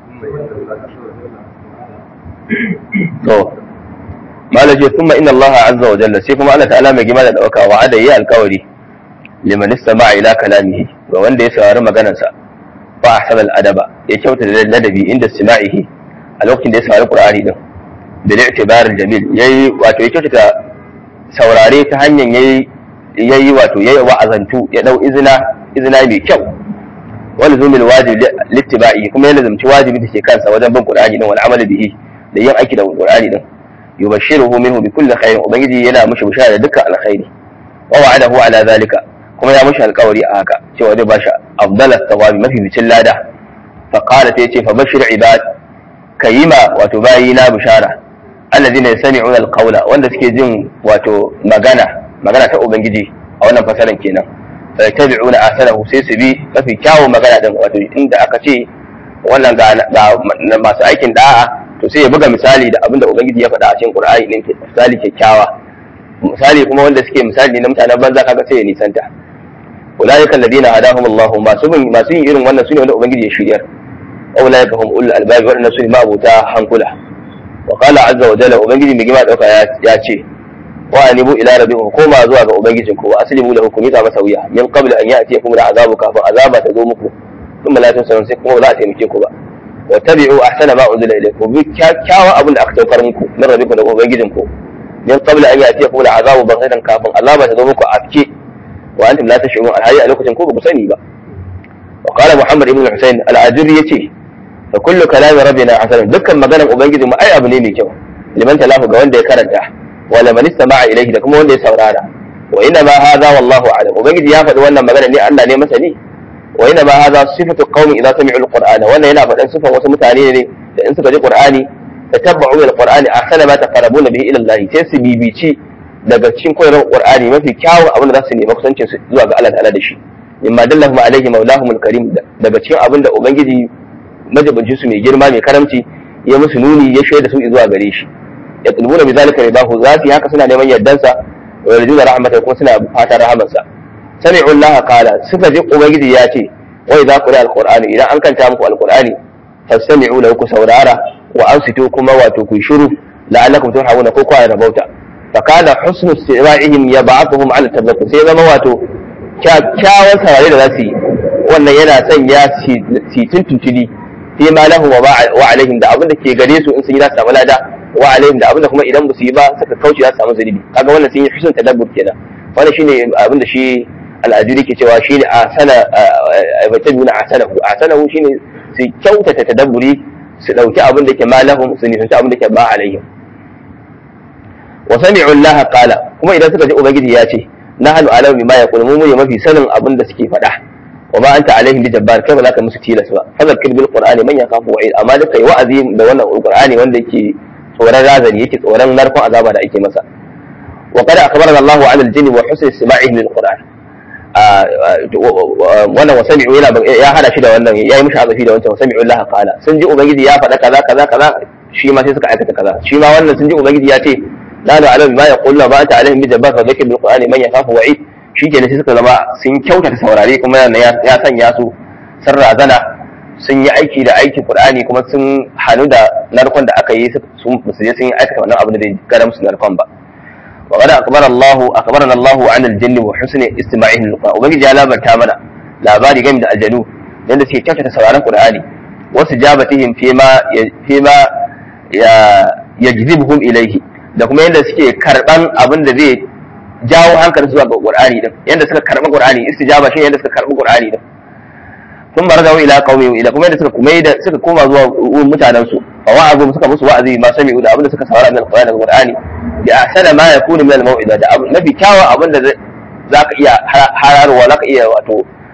To, malaje sun inna Allah azza wa jalla sai kuma Allah ta'ala mai gima da ɗauka wa'ada yi alkawari liman istama'a ila kalamihi ga wanda ya saurari maganarsa fa ahsana al-adaba ya kyauta da ladabi inda istima'ihi a lokacin da ya saurari qur'ani din bil i'tibar al-jamil yayi wato ya kyautata saurare ta hanyar yayi yayi wato yayi wa'azantu ya dau izina izina mai kyau wal zumil wajib littiba'i kuma ya lazumci wajibi da ke kansa wajen bin qur'ani din wal amali bihi da yin aiki da qur'ani din yubashshiruhu minhu bi kulli khairin ubangiji yana mushi bishara da dukkan alkhairi wa wa'adahu ala zalika kuma ya mushi alkawari a haka cewa zai bashi afdala thawabi mafi bicin lada fa qala ta yace fa bashir ibad kayima wato bayina bishara alladhina yastami'una alqawla wanda suke jin wato magana magana ta ubangiji a wannan fasaran kenan fa yattabi'una ahsanahu sai su bi mafi kyawun magana din wato inda aka ce wannan ga masu aikin da'a to sai ya buga misali da abinda ubangiji ya faɗa a cikin qur'ani din misali kyakkyawa misali kuma wanda suke misali na mutanen banza kaga sai ya nisanta ulaika alladhina hadahum Allah masu bin masu yin irin wannan sune wanda ubangiji ya shiryar ulaika hum ulul albab wa sune ma'abuta hankula wa qala azza wa jalla ubangiji mai gima dauka ya ce wa anibu ila rabbikum koma zuwa ga ubangijin ku wa aslimu lahu kum yata masa wuya min qabl an ya'tiyakum al'azabu kafin azaba ta zo muku thumma la tunsarun sai kuma ba za a taimake ku ba wa tabi'u ahsana ma unzila ilaykum bi kyakkyawan abin da aka saukar muku min rabbikum da ubangijin ku min qabl an ya'tiyakum al'azabu baghatan kafin azaba ta zo muku afke wa antum la tash'urun alhayy a lokacin ko ba ku sani ba wa qala muhammad ibn husayn al-ajuri yace fa kullu kalami rabbina hasan dukkan maganar ubangiji mu ai abu ne mai kyau liman talafu ga wanda ya karanta wa liman istama'a ilayhi da kuma wanda ya saurara wa inna ma hadha wallahu a'lam ubangiji ya faɗi wannan magana ne Allah ne masani wa inna ma hadha sifatu qaumin idza sami'u al-qur'ana wannan yana faɗan sifan wasu mutane ne da in suka ji qur'ani tatabbu al-qur'ani ahsana ma taqarrabuna bihi ila Allah sai su bibici daga cikin koyarwar qur'ani mafi kyawun abin da za su nemi kusancin su zuwa ga Allah ta'ala da shi mimma dallahum alaihi maulahum al-karim daga cikin abin da ubangiji majabancin su mai girma mai karamci ya musu nuni ya shaida su zuwa gare shi ya tulbuna bi zalika ridahu za su yi haka suna neman yardansa wa yarjuna rahmatahu kuma suna fatan rahamarsa sami'u Allah qala suka ji ubangiji ya ce wa idza qira al-qur'ani idan an kanta muku al-qur'ani fastami'u lahu ku saurara wa ansitu kuma wato ku shiru la'allakum turhamuna ko kwa rabauta fakana husnu istima'ihim yab'athuhum 'ala tadhakkur sai zama wato kyakkyawan saurare da za su yi wannan yana sanya su tuntuntuni fi ma lahu wa alaihim da abin da ke gare su in sun yi za su samu lada wa alaihim da abin da kuma idan ba su yi ba suka kauce za su samu zunubi kaga wannan sun yi husnul tadabbur kenan wannan shine abin da shi al'ajuri ke cewa shine asana batabuna asanahu asanahu shine su kyautata tadabburi su dauki abin da ke ma lahum su nisanci abin da ke ba alaihim wa sami'u Allah qala kuma idan suka ji ubangiji ya ce nahnu alamu bima yaqulu mu ne mafi sanin abin da suke faɗa wa ma anta alaihim bi jabbar kai ba za ka musu tilas ba fadhakkir bil qur'ani man yakafu wa'id amma da kai wa'azi da wannan qur'ani wanda yake tsoron razani yake tsoron narkon azaba da ake masa wa qad akhbarana Allahu 'ala al-jinn wa husn istima'ihim lil qur'an wannan wa sami'u yana ya hada shi da wannan yayi mishi azafi da wancan wa sami'u Allah qala sun ji ubangiji ya faɗa kaza kaza kaza shi ma sai suka aikata kaza shi ma wannan sun ji ubangiji ya ce la da alam ma yaqulu ba ta alaihim bi jabbar fa dhikr bil qur'ani man yakhafu wa'id shikenan sai suka zama sun kyautata saurare kuma ya sanya su sun razana sun yi aiki da aikin qur'ani kuma sun hanu da narkon da aka yi sun su je sun yi aikata wannan abu da bai garam su narkon ba wa qad akbara Allahu akbarana Allahu an al-jinn wa husni istima'ihi lil-qur'an ubangiji ya labarta mana labari game da aljanu yanda suke kyautata sauraron qur'ani wasu jabatihim fima fima ya yajzibuhum ilayhi da kuma yadda suke karban abin da zai jawo hankali zuwa ga Qur'ani din yadda suka karba Qur'ani istijaba shi yadda suka karba Qur'ani din sun marza ila qaumi ila kuma yadda suka kuma da suka koma zuwa mutanen su fa wa'azu suka musu wa'azi ma sami da abin da suka saurara min Qur'ani daga Qur'ani bi ahsana ma yakunu min al-mau'iza da abin mafi kyawa abin da zaka iya hararwa zaka iya wato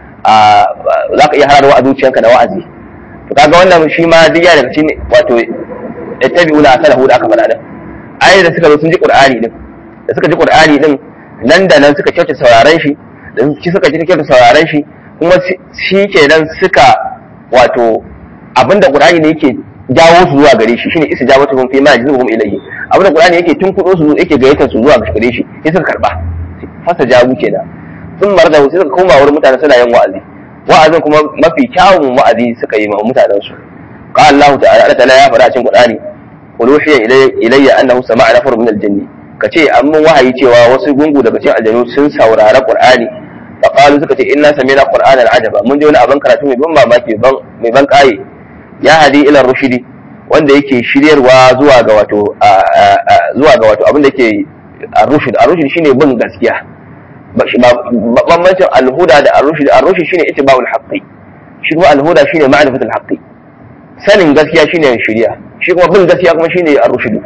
zaka iya hararwa a zuciyanka da wa'azi to kaga wannan shi ma duk ya daga cikin wato ittabi'una asalahu da aka faɗa din ayi da suka zo sun ji qur'ani din da suka ji qur'ani din nan da nan suka kyauta sauraron shi da shi suka ji kyauta sauraron shi kuma shi kenan suka wato abinda qur'ani ne yake jawo su zuwa gare shi shine istijabatuhum fi ma yajibuhum ilayhi abinda qur'ani yake tunkudo su yake gayyatar su zuwa gare shi sai suka karba fasa jabu kenan sun marda sai suka koma wurin mutane suna yin wa'azi wa'azin kuma mafi kyawun wa'azi suka yi ma mutanen su qala Allah ta'ala Allah ta'ala ya faɗa cikin qur'ani qul uhiya ilayya annahu sama'a nafar min al-jinni kace an mun wahayi cewa wasu gungu daga cikin aljanu sun saurara qur'ani fa qalu suka ce inna sami'na qur'anan ajaba mun ji wani abin karatu mai ban mamaki mai ban kai ya hadi ila rushidi wanda yake shiryarwa zuwa ga wato zuwa ga wato abin da yake ar-rushd ar-rushd shine bin gaskiya bambancin al-huda da ar-rushd ar-rushd shine ittiba'ul haqqi shi kuma al-huda shine ma'rifatul haqqi sanin gaskiya shine shiriya shi kuma bin gaskiya kuma shine ar-rushd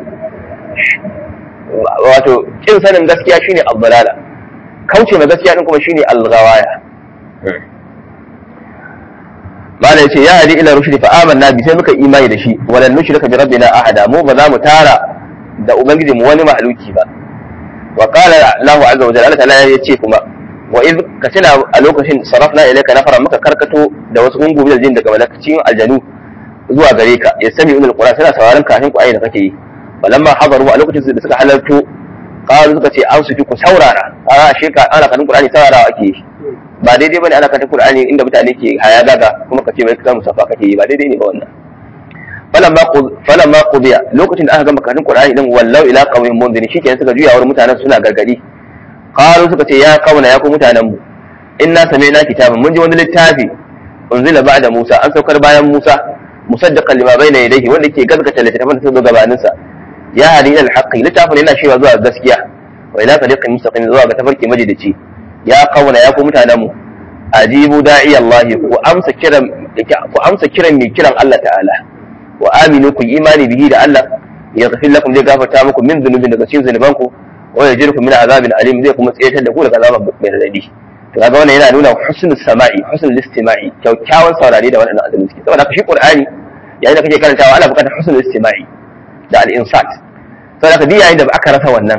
wato kin sanin gaskiya shine al-dalala kauce ma gaskiya din kuma shine al-ghawaya mala yace ya hadi ila rushdi fa amanna bi sai muka imani da shi walan nushrika bi rabbina ahada mu ba za mu tara da ubangiji mu wani mahaluki ba wa qala Allahu azza wa jalla Allah ta'ala yace kuma wa iz katina a lokacin sarafna ilayka nafara muka karkato da wasu gungu da jin daga malakacin aljanu zuwa gare ka ya sami ulul qur'an suna sauraron kafin ku ayi da kake yi balamma hadaru a lokacin da suka halarto qalu suka ce an su ku saurara a shi ka ana kanin qur'ani saurarawa ake yi ba daidai bane ana kanta qur'ani inda mutane ke haya gaga kuma ka ce bai ka musafa kake yi ba daidai ne ba wannan falamma falamma qudiya lokacin da aka gama kanin qur'ani din wallau ila qawmin munziri shikenan suka juya wurin mutanen suna gargadi qalu suka ce ya kauna ya ku mutanen mu inna sami'na kitaban mun ji wani littafi unzila ba'da Musa an saukar bayan Musa musaddiqan lima bayna yadayhi wanda ke gaskata littafin da suka gabanin sa ya hadi ila alhaqi littafin yana cewa zuwa gaskiya wa ila tariqin mustaqim zuwa ga tafarki majidici ya kauna ya ku mutanen mu ajibu da'i Allah ku amsa kiran ku amsa kiran mai kiran Allah ta'ala wa aminu ku imani bihi da Allah ya ghafir lakum zai gafarta muku min dhunubin daga cikin zunubanku wa yajirkum min azabin alim zai kuma tsayatar da ku daga azaban mai radadi to kaga wannan yana nuna husnul sama'i husnul istima'i kyakkyawan saurare da wannan azumin suke saboda shi qur'ani yayin da kake karantawa ana buƙatar husnul istima'i da al-insat saboda ka yayin da aka rasa wannan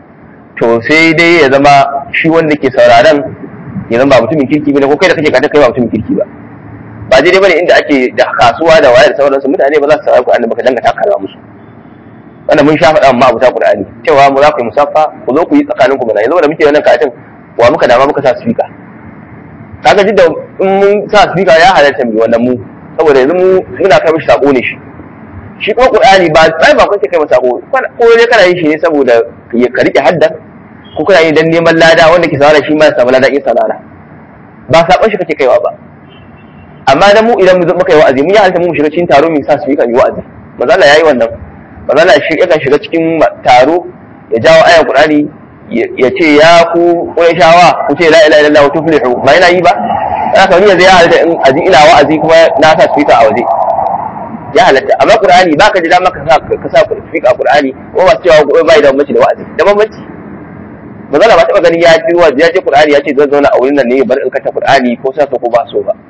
to sai dai ya zama shi wanda ke sauraron ya zama ba mutumin kirki bane ko kai da kake karanta kai ba mutumin kirki ba ba daidai bane inda ake da kasuwa da wayar da sauransu mutane ba za su saurari qur'ani ba ka danga takarwa musu wannan mun sha faɗa ma abuta qur'ani cewa mu za ku yi musaffa ku zo ku yi tsakanin ku mana yanzu da muke wannan katin wa muka dama muka sa speaker kaga duk da in mun sa speaker ya halarta mu wannan mu saboda yanzu mu muna kai mishi sako ne shi shi kuma qur'ani ba sai ba kace kai masa sako ko ne kana yin shi ne saboda ka rike haddan ko kana yi dan neman lada wanda ke sawara shi ma ya samu lada in sanara ba sakon shi kake kaiwa ba amma dan mu idan mu muka yi wa'azi mun yi halarta mu shiga cikin taro mu sa speaker mu wa'azi manzo Allah yayi wannan manzo Allah shi yakan shiga cikin taro ya jawo ayan qur'ani ya ce ya ku shawa ku ce la ilaha illallah wa tuflihu ba yana yi ba haka ni yanzu ya halatta in aji ina wa'azi kuma na sa speaker a waje ya halatta amma qur'ani baka ji dama ka sa ka sa speaker a qur'ani ko ba cewa ko bai da bambanci da wa'azi da bambanci manzala ba taba ganin ya ji wa'azi ya ce qur'ani ya ce zan zauna a wurin nan ne bar in kata qur'ani ko sa ko ba so ba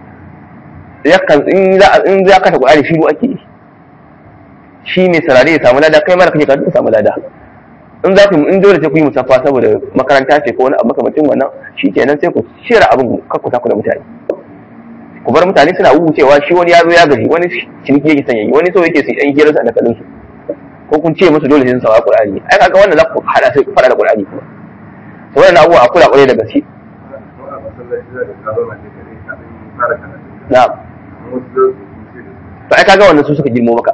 yakan in za in za ka ta qur'ani shiru ake yi shi mai sarari ya samu lada kai mara kake ka samu lada in za ku in dole sai ku yi musaffa saboda makaranta ce ko wani abu makamacin wannan shi kenan sai ku shira abin kakkuta ku da mutane ku bar mutane suna wucewa shi wani ya zo ya gaji wani ciniki yake sanya yi wani so yake su yan hirar sa da kalin su ko kun ce musu dole sai sun sawa qur'ani ai kaga wannan za ku hada sai ku fara da qur'ani kuma to wannan abubuwa a kula kwarai da gaske na'am to ai kaga wannan su suka girmo maka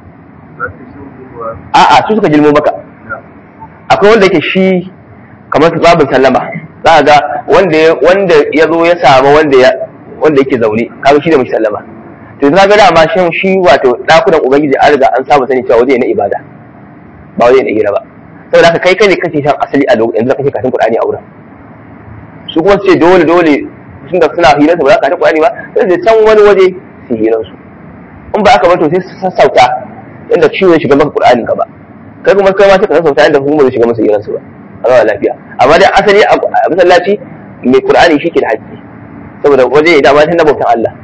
a'a su suka girmo maka akwai wanda yake shi kamar su babin sallama za ga wanda wanda ya zo ya samu wanda ya wanda yake zaune kaga shi da mashi sallama to yanzu kaga dama shin shi wato dakunan ubangiji an riga an saba sani cewa waje na ibada ba waje na hira ba saboda haka kai kai ne kake shan asali a lokacin da kake karatun Qur'ani a wurin su kuma su ce dole dole tun da suna hirar su ba za ka karatun Qur'ani ba sai su can wani waje su hirar su in ba aka bar to sai su sassauta inda ciwo ya shiga maka Qur'anin ka ba kai kuma kai ma sai ka sassauta inda kuma zai shiga masa hirar su ba a zama lafiya amma dai asali a masallaci mai Qur'ani shi ke da haƙƙi saboda waje ya dama tun na bautan Allah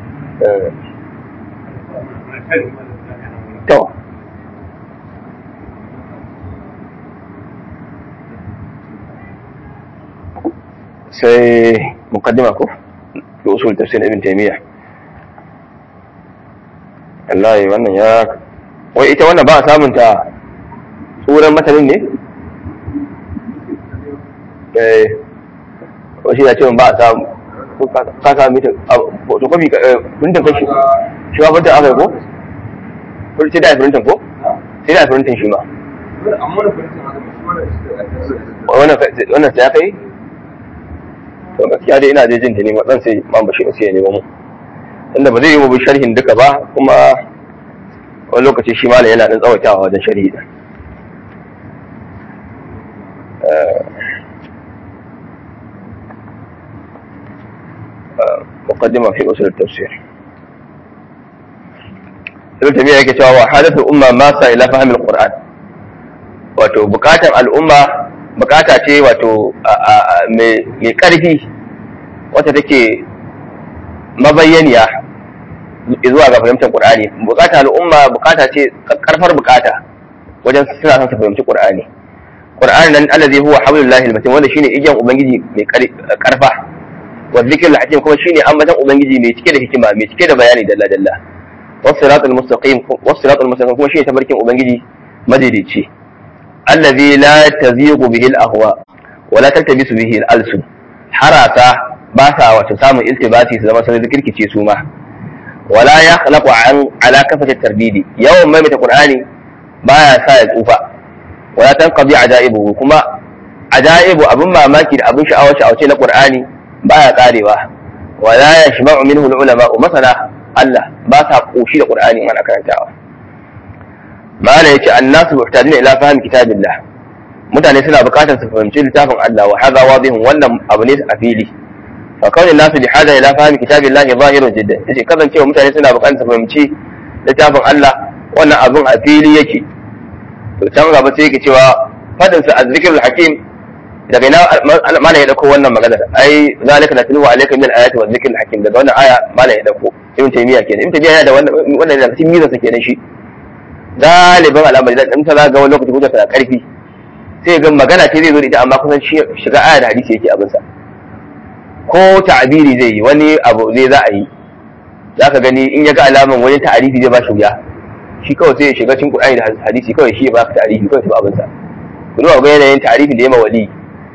to sai mukaddima ko fi usul tafsir ibn taymiyyah wallahi wannan ya wai ita wannan ba a samun ta tsoron matanin ne eh wasu ya ce ba a samu ka sami ta to kwabi printin kashi shi ma printin aka yi ko sai da printin ko sai da printin shi ma wannan sai aka yi to gaskiya dai ina dai jin ta ne matsan sai man bashi sai ya nemo mu inda ba zai yi mu sharhin duka ba kuma wani lokaci shi malam yana dan tsawaitawa wajen sharhi da مقدمة في أصول التفسير ابن تيمية yake cewa wa hadathu umma ma sa ila fahmi alquran wato bukatan al'umma bukata ce wato mai karfi wata take mabayyaniya zuwa ga fahimtar qur'ani bukata al'umma bukata ce karfar bukata wajen suna son su fahimci qur'ani qur'ani nan allazi huwa hablullahi almatin wanda shine igiyan ubangiji mai karfa wa dhikrul hakim kuma shine ambatan ubangiji mai cike da hikima mai cike da bayani dalla dalla wasiratul mustaqim wasiratul mustaqim kuma shine tabarkin ubangiji madaidaici allazi la taziqu bihi al-ahwa wa la taltabisu bihi al-alsun harasa ba sa wato samun iltibasi su zama sun kirkice su ma wala ya khalaqu an ala kafati tarbidi yawan mai ta qur'ani baya sa ya tsufa wala tanqadi ajaibu kuma ajaibu abin mamaki da abin sha'awa sha'awace na qur'ani baya karewa wala yashba'u minhu al-ulama masana Allah ba sa koshi da qur'ani ana karantawa mala yace annasu muhtajin ila fahmi kitabillah mutane suna bukatar su fahimci littafin Allah wa hadha wadihun wannan abu ne a fili fa kawai nasu bi hada ila fahmi kitabillahi zahirun jiddan yace kasancewa mutane suna bukatar su fahimci littafin Allah wannan abun a fili yake to can gaba sai yake cewa fadin sa azzikrul hakim daga ina mana ya dauko wannan magana ai zalika natlu alayka min ayati wa dhikril hakim daga wannan aya mana ya dauko ibn taymiya kenan ibn taymiya yana da wannan wannan da cikin mizan sa kenan shi galibin al'amari da in ta zaga wani lokaci hujja ta karfi sai ga magana ce zai zo da ita amma kusan shiga aya da hadisi yake abin sa ko ta'abiri zai yi wani abu zai za a yi zaka gani in ya ga alaman wani ta'arifi zai ba shi wuya shi kawai sai ya shiga cikin Qur'ani da hadisi kawai shi ya ba ka ta'arifi kawai ta abin sa ku duba ga yanayin ta'arifin da ya ma wali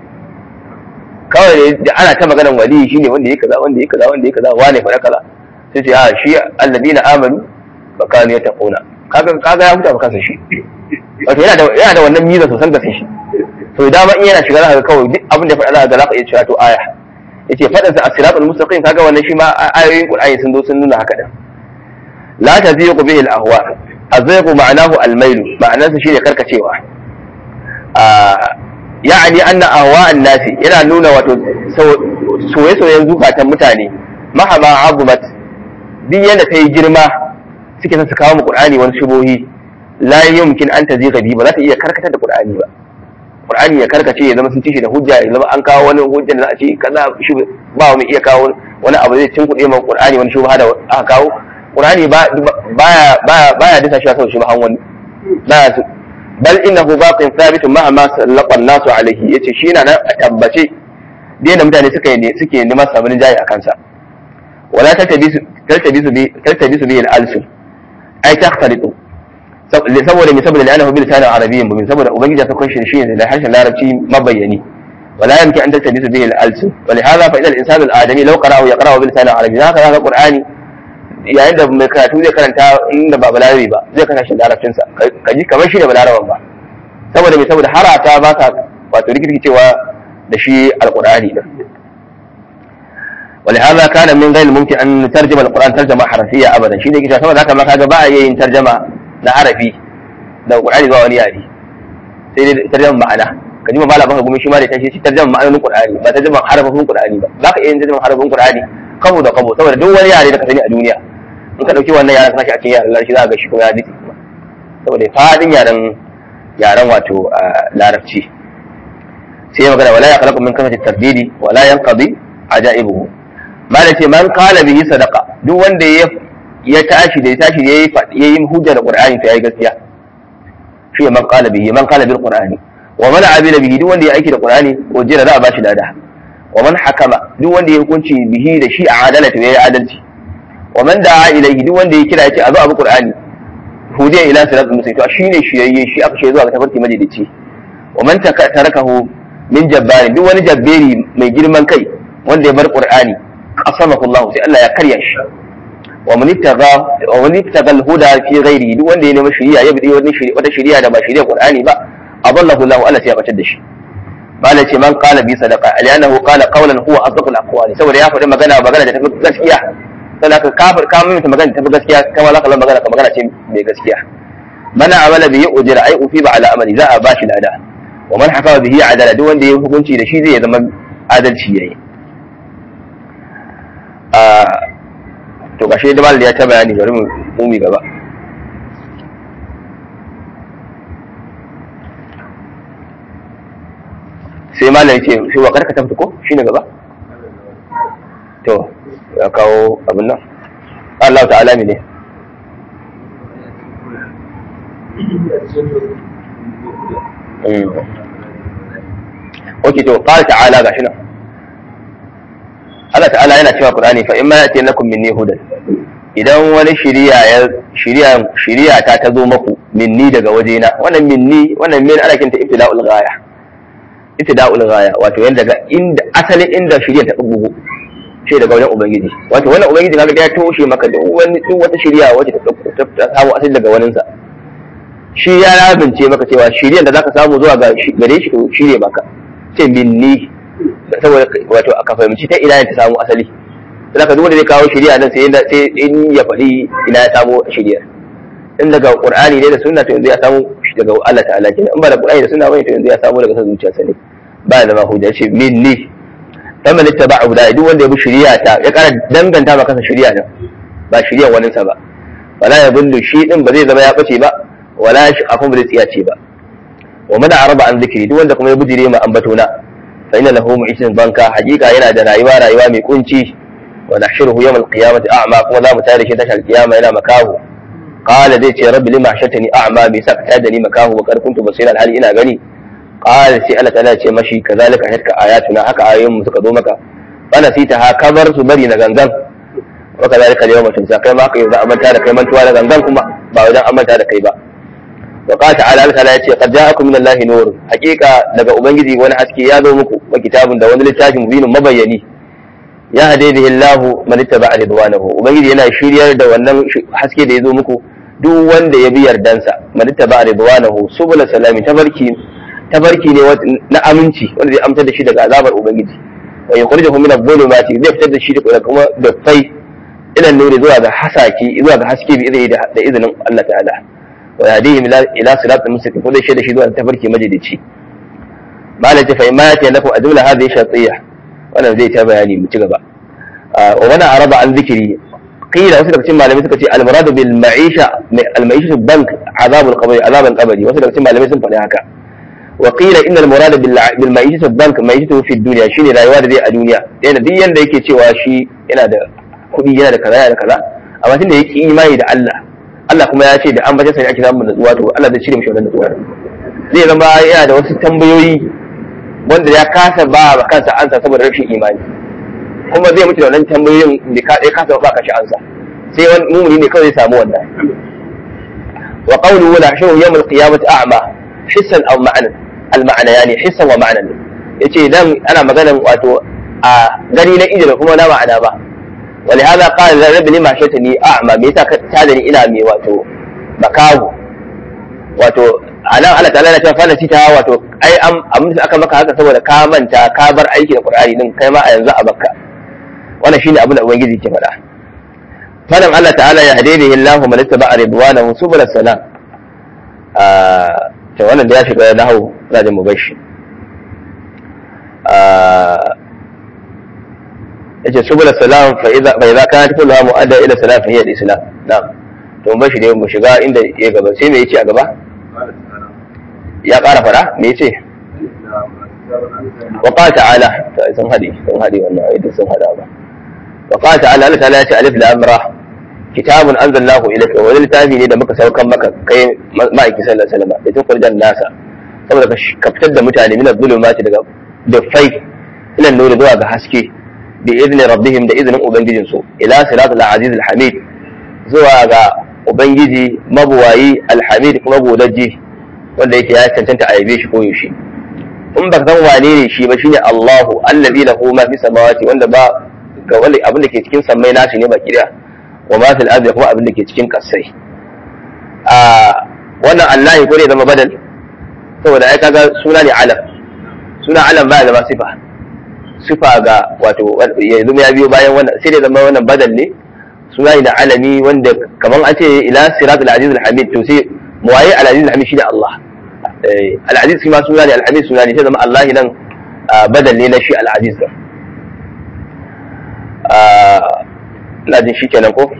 kawai da ana ta maganar wali shine wanda ya kaza wanda ya kaza wanda ya kaza wane fa kaza sai ce a shi alladina amanu fa kanu yattaquna kaga kaga ya huta kansa shi wato yana da yana da wannan miza sosan da shi to dama in yana shiga zaka kawai duk abin da faɗa za ka iya cewa to aya yace faɗin sa as-siratul mustaqim kaga wannan shi ma ayoyin qur'ani sun zo sun nuna haka da la taziqu bihi al-ahwa azaiqu ma'anahu al-mail ma'anarsa shine karkacewa yani anna ahwa an-nasi yana nuna wato soye-soyen zukatan mutane mahama azumat duk yadda ta yi girma suke son su kawo mu qur'ani wani shubohi la yumkin an taziqa bi ba za ta iya karkatar da qur'ani ba qur'ani ya karkace ya zama sun ci shi da hujja ya zama an kawo wani hujja da za a ce kaza shi ba mu iya kawo wani abu zai cin kuɗe ma qur'ani wani shubha da aka kawo qur'ani ba baya baya baya disa shi saboda shubhan wani baya su bal innahu baqin thabitun ma ma sallaqa an-nasu alayhi yace shi yana nan a tabbace da mutane suka yi suke neman sabon jayi a kansa wala taltabisu taltabisu bi taltabisu bi al-alsun ai takhtalitu saboda mai saboda la'anahu bil lisanin arabiyyin mubin saboda ubangiji ta kunshi shi da harshen larabci mabayyani wala yamki an tattabisu bihi al-alsun wa lihadha fa idha al-insan al-adami law qara'ahu yaqra'u bil lisanin arabiyyin haka haka qur'ani yayin da mai karatu zai karanta inda ba balarabi ba zai karanta shi larabcin sa kaji kamar shi da balaraban ba saboda mai saboda harata ba ka wato rikirkicewa da shi al-qur'ani din ولهذا كان من غير الممكن ان نترجم القران ترجمه حرفيه ابدا شيء yake saboda haka ma kaga ba a yin tarjama na harafi da qur'ani zuwa wani yare sai dai tarjama ma'ana kaji ma malamin ka gumi shi ma da tashi shi tarjama ma'anonin qur'ani ba tarjama harafin qur'ani ba zaka iya yin tarjama harafin qur'ani kabo da kabo saboda duk wani yare da ka sani a duniya in ka dauki wannan yaren ka a cikin yaren larabci za ka ga shi kuma ya dace saboda fadin yaren yaren wato larabci sai magana wala ya khalaqu min kasati tarbidi wala yanqadi ajaibuhu malam ce man kala bihi sadaqa duk wanda ya ya tashi da ya tashi yayi yayi hujja da qur'ani to yayi gaskiya shi man kala bihi man kala bil qur'ani wa man amila bihi duk wanda ya aiki da qur'ani ujira za a bashi lada wa man hakama duk wanda ya hukunci bihi da shi a adalata yayi adalci wa man da'a ilayhi duk wanda ya kira ya ce a zo abu qur'ani hudiya ila siratul mustaqim to shine shi yayi shi aka ce zuwa ga tafarki majalici wa man tarakahu min jabbari duk wani jabberi mai girman kai wanda ya bar qur'ani qasamahu Allah sai Allah ya karya shi wa man ittaqa wa man ittaqa al-huda fi ghairi duk wanda ya nemi shari'a ya bi wani shari'a wata shari'a da ba shari'a Qur'ani ba adallahu Allah Allah sai ya batar da shi bala ce man qala bi sadaqa aliyanahu qala qawlan huwa asdaqu al-aqwali saboda ya faɗi magana magana da tafi gaskiya sai ka kafir ka mai magana da tafi gaskiya kama za ka magana ka magana ce mai gaskiya mana amala bihi ujira ai ufiba ala amali za a bashi lada wa man hafa bihi adala duk wanda ya hukunci da shi zai zama adalci yayi to gashe da malal ya ta bayani bari mu mumi gaba sai malal ce sai wa karka tafta ko shine gaba to ya kawo abin nan Allah ta'ala ne Ok to qala ta'ala gashi nan Allah ta'ala yana cewa Qur'ani fa in ma yati lakum minni hudan idan wani shiriya ya shiriya shiriya ta tazo maku minni daga wajena wannan minni wannan min ana kinta ibtila'ul ghaya ibtila'ul ghaya wato yanda daga inda asalin inda shiriya ta bugu shi daga wajen ubangiji wato wannan ubangiji kaga ya toshe maka duk wani duk wata shiriya wacce ta ta samu asali daga waninsa shi ya rabince maka cewa shiriyan da zaka samu zuwa ga gare shi to shirye maka ce minni saboda wato aka fahimci ta ina ta samu asali sai ka duk wanda zai kawo shari'a nan sai sai in ya faɗi ina ya samu shari'a in daga qur'ani ne da sunna to yanzu ya samu daga Allah ta'ala kenan in ba da qur'ani da sunna bane to yanzu ya samu daga san zuciyarsa ne ba da ma hujja ce minni faman ittaba'a huda duk wanda ya bi shari'a ta ya kara danganta maka kansa shari'a nan ba shari'a wani sa ba wala ya bullu shi din ba zai zama ya bace ba wala shi akun ba zai tsiyace ba wa man araba an zikri duk wanda kuma ya bujire ma ambatona fa inna lahu mu'ishin banka hakika yana da rayuwa rayuwa mai kunci wa nahshuruhu yawm al-qiyamati a'ma kuma za mu tare shi tashar kiyama yana makahu qala zai ce rabbi lima hashatani a'ma bi sakta da ni makahu wa qad kuntu basira al ina gani qala sai Allah ta'ala ce mashi kazalika hatka ayatuna haka ayoyin mu suka zo maka fa nasita ha kabar su bari na gangan wa kazalika yawma tunsa kai ma kai za a manta da kai mantuwa da gangan kuma ba wajen an manta da kai ba وقال تعالى الله تعالى يقول قد جاءكم من الله نور حقيقة daga ubangiji wani haske ya zo muku wa kitabun da wani littafi mubinin mabayyani ya hade bihi Allah man ittaba ridwanahu ubangiji yana shiryar da wannan haske da ya zo muku duk wanda ya bi yardansa man ittaba ridwanahu subul salami tabarki tabarki ne na aminci wanda zai amsar da shi daga azabar ubangiji wa yukhrijuhu min adh-dhulumati zai fitar da shi daga kuma da fai ila nuri zuwa ga hasaki zuwa ga haske bi da izinin Allah ta'ala wa yadihim ila siratal mustaqim ko dai shi zuwa tafarki majalici malam ta fahimma ya lafu a jumla hadhihi shartiyya wannan zai ta bayani mu ci gaba wa wana araba an zikiri qila wasu daga cikin malamai suka ce al muradu bil ma'isha al ma'isha bank azab al qabri azab al qabri wasu daga cikin malamai sun faɗi haka wa qila inna al murada bil ma'isha bank ma'isha fi dunya shine rayuwa da zai a duniya yana duk yanda yake cewa shi yana da kuɗi yana da kaza yana da kaza amma tunda yake imani da Allah Allah kuma ya ce da an bace sai ake samun natsuwa to Allah zai cire mishi wannan natsuwa zai zama yana da wasu tambayoyi wanda ya kasa ba ba kansa ansa saboda rashin imani kuma zai mutu da wannan tambayoyin da ka dai kasa ba kashi ansa sai wani mumuni ne kawai zai samu wannan wa qawluhu la shawu yawm al-qiyamati a'ma hissan aw ma'anan al-ma'ana yani hissan wa ma'anan yace dan ana maganan wato a gani na ido da kuma na ma'ana ba ولهذا قال رب لما شتني اعمى me yasa ka tada ni ina mai wato makahu wato anan Allah ta'ala ya ce fa nasita wato ai am amma aka maka haka saboda ka manta ka bar aiki da Qur'ani din kai ma a yanzu a bakka wannan shine abin da ubangiji ke faɗa fadan Allah ta'ala ya hadihi Allahu man ittaba ridwanahu subul salam ah to wannan da ya shiga nahwu zajin mubashi ah yace subul salam fa idza fa idza kanat kulluha mu'adda ila salam fa hiya al-islam na'am to mun bashi dai mu shiga inda ya gaba sai me yace a gaba ya ƙara fara me yace wa qala ta'ala sun hadi sun hadi wannan ayatu sun hada ba wa qala ta'ala Allah ta'ala yace alif lam ra kitabun anzalallahu ilayka wa littafi ne da muka saukan maka kai ma'aiki sallallahu alaihi wasallam da tukurjan nasa saboda ka fitar da mutane min az-zulumati daga dufai ila nuri zuwa ga haske بإذن ربهم da izinin ubangijinsu ila siratul aziz alhamid zuwa ga ubangiji mabuwayi alhamid kuma godaji wanda yake ya cancanta a yabe shi ko yaushe in baka san wane ne shi ba shine Allahu allazi lahu ma fi samawati wanda ba ga wanda abin da ke cikin sammai nashi ne baki daya wa ma fil ardi kuma abin da ke cikin kasai a wannan Allah ko ne zama badal saboda ai kaga suna ne alam suna alam ba zama sifa sifa ga wato yanzu ya biyo bayan wannan sai da zama wannan badal ne suna da alami wanda kamar an ce ila siratul aziz alhamid to sai muwaye al aziz alhamid shi da Allah al aziz shi ma suna ne al hamid suna ne sai zama Allah nan badal ne na shi al aziz din ina jin shi kenan ko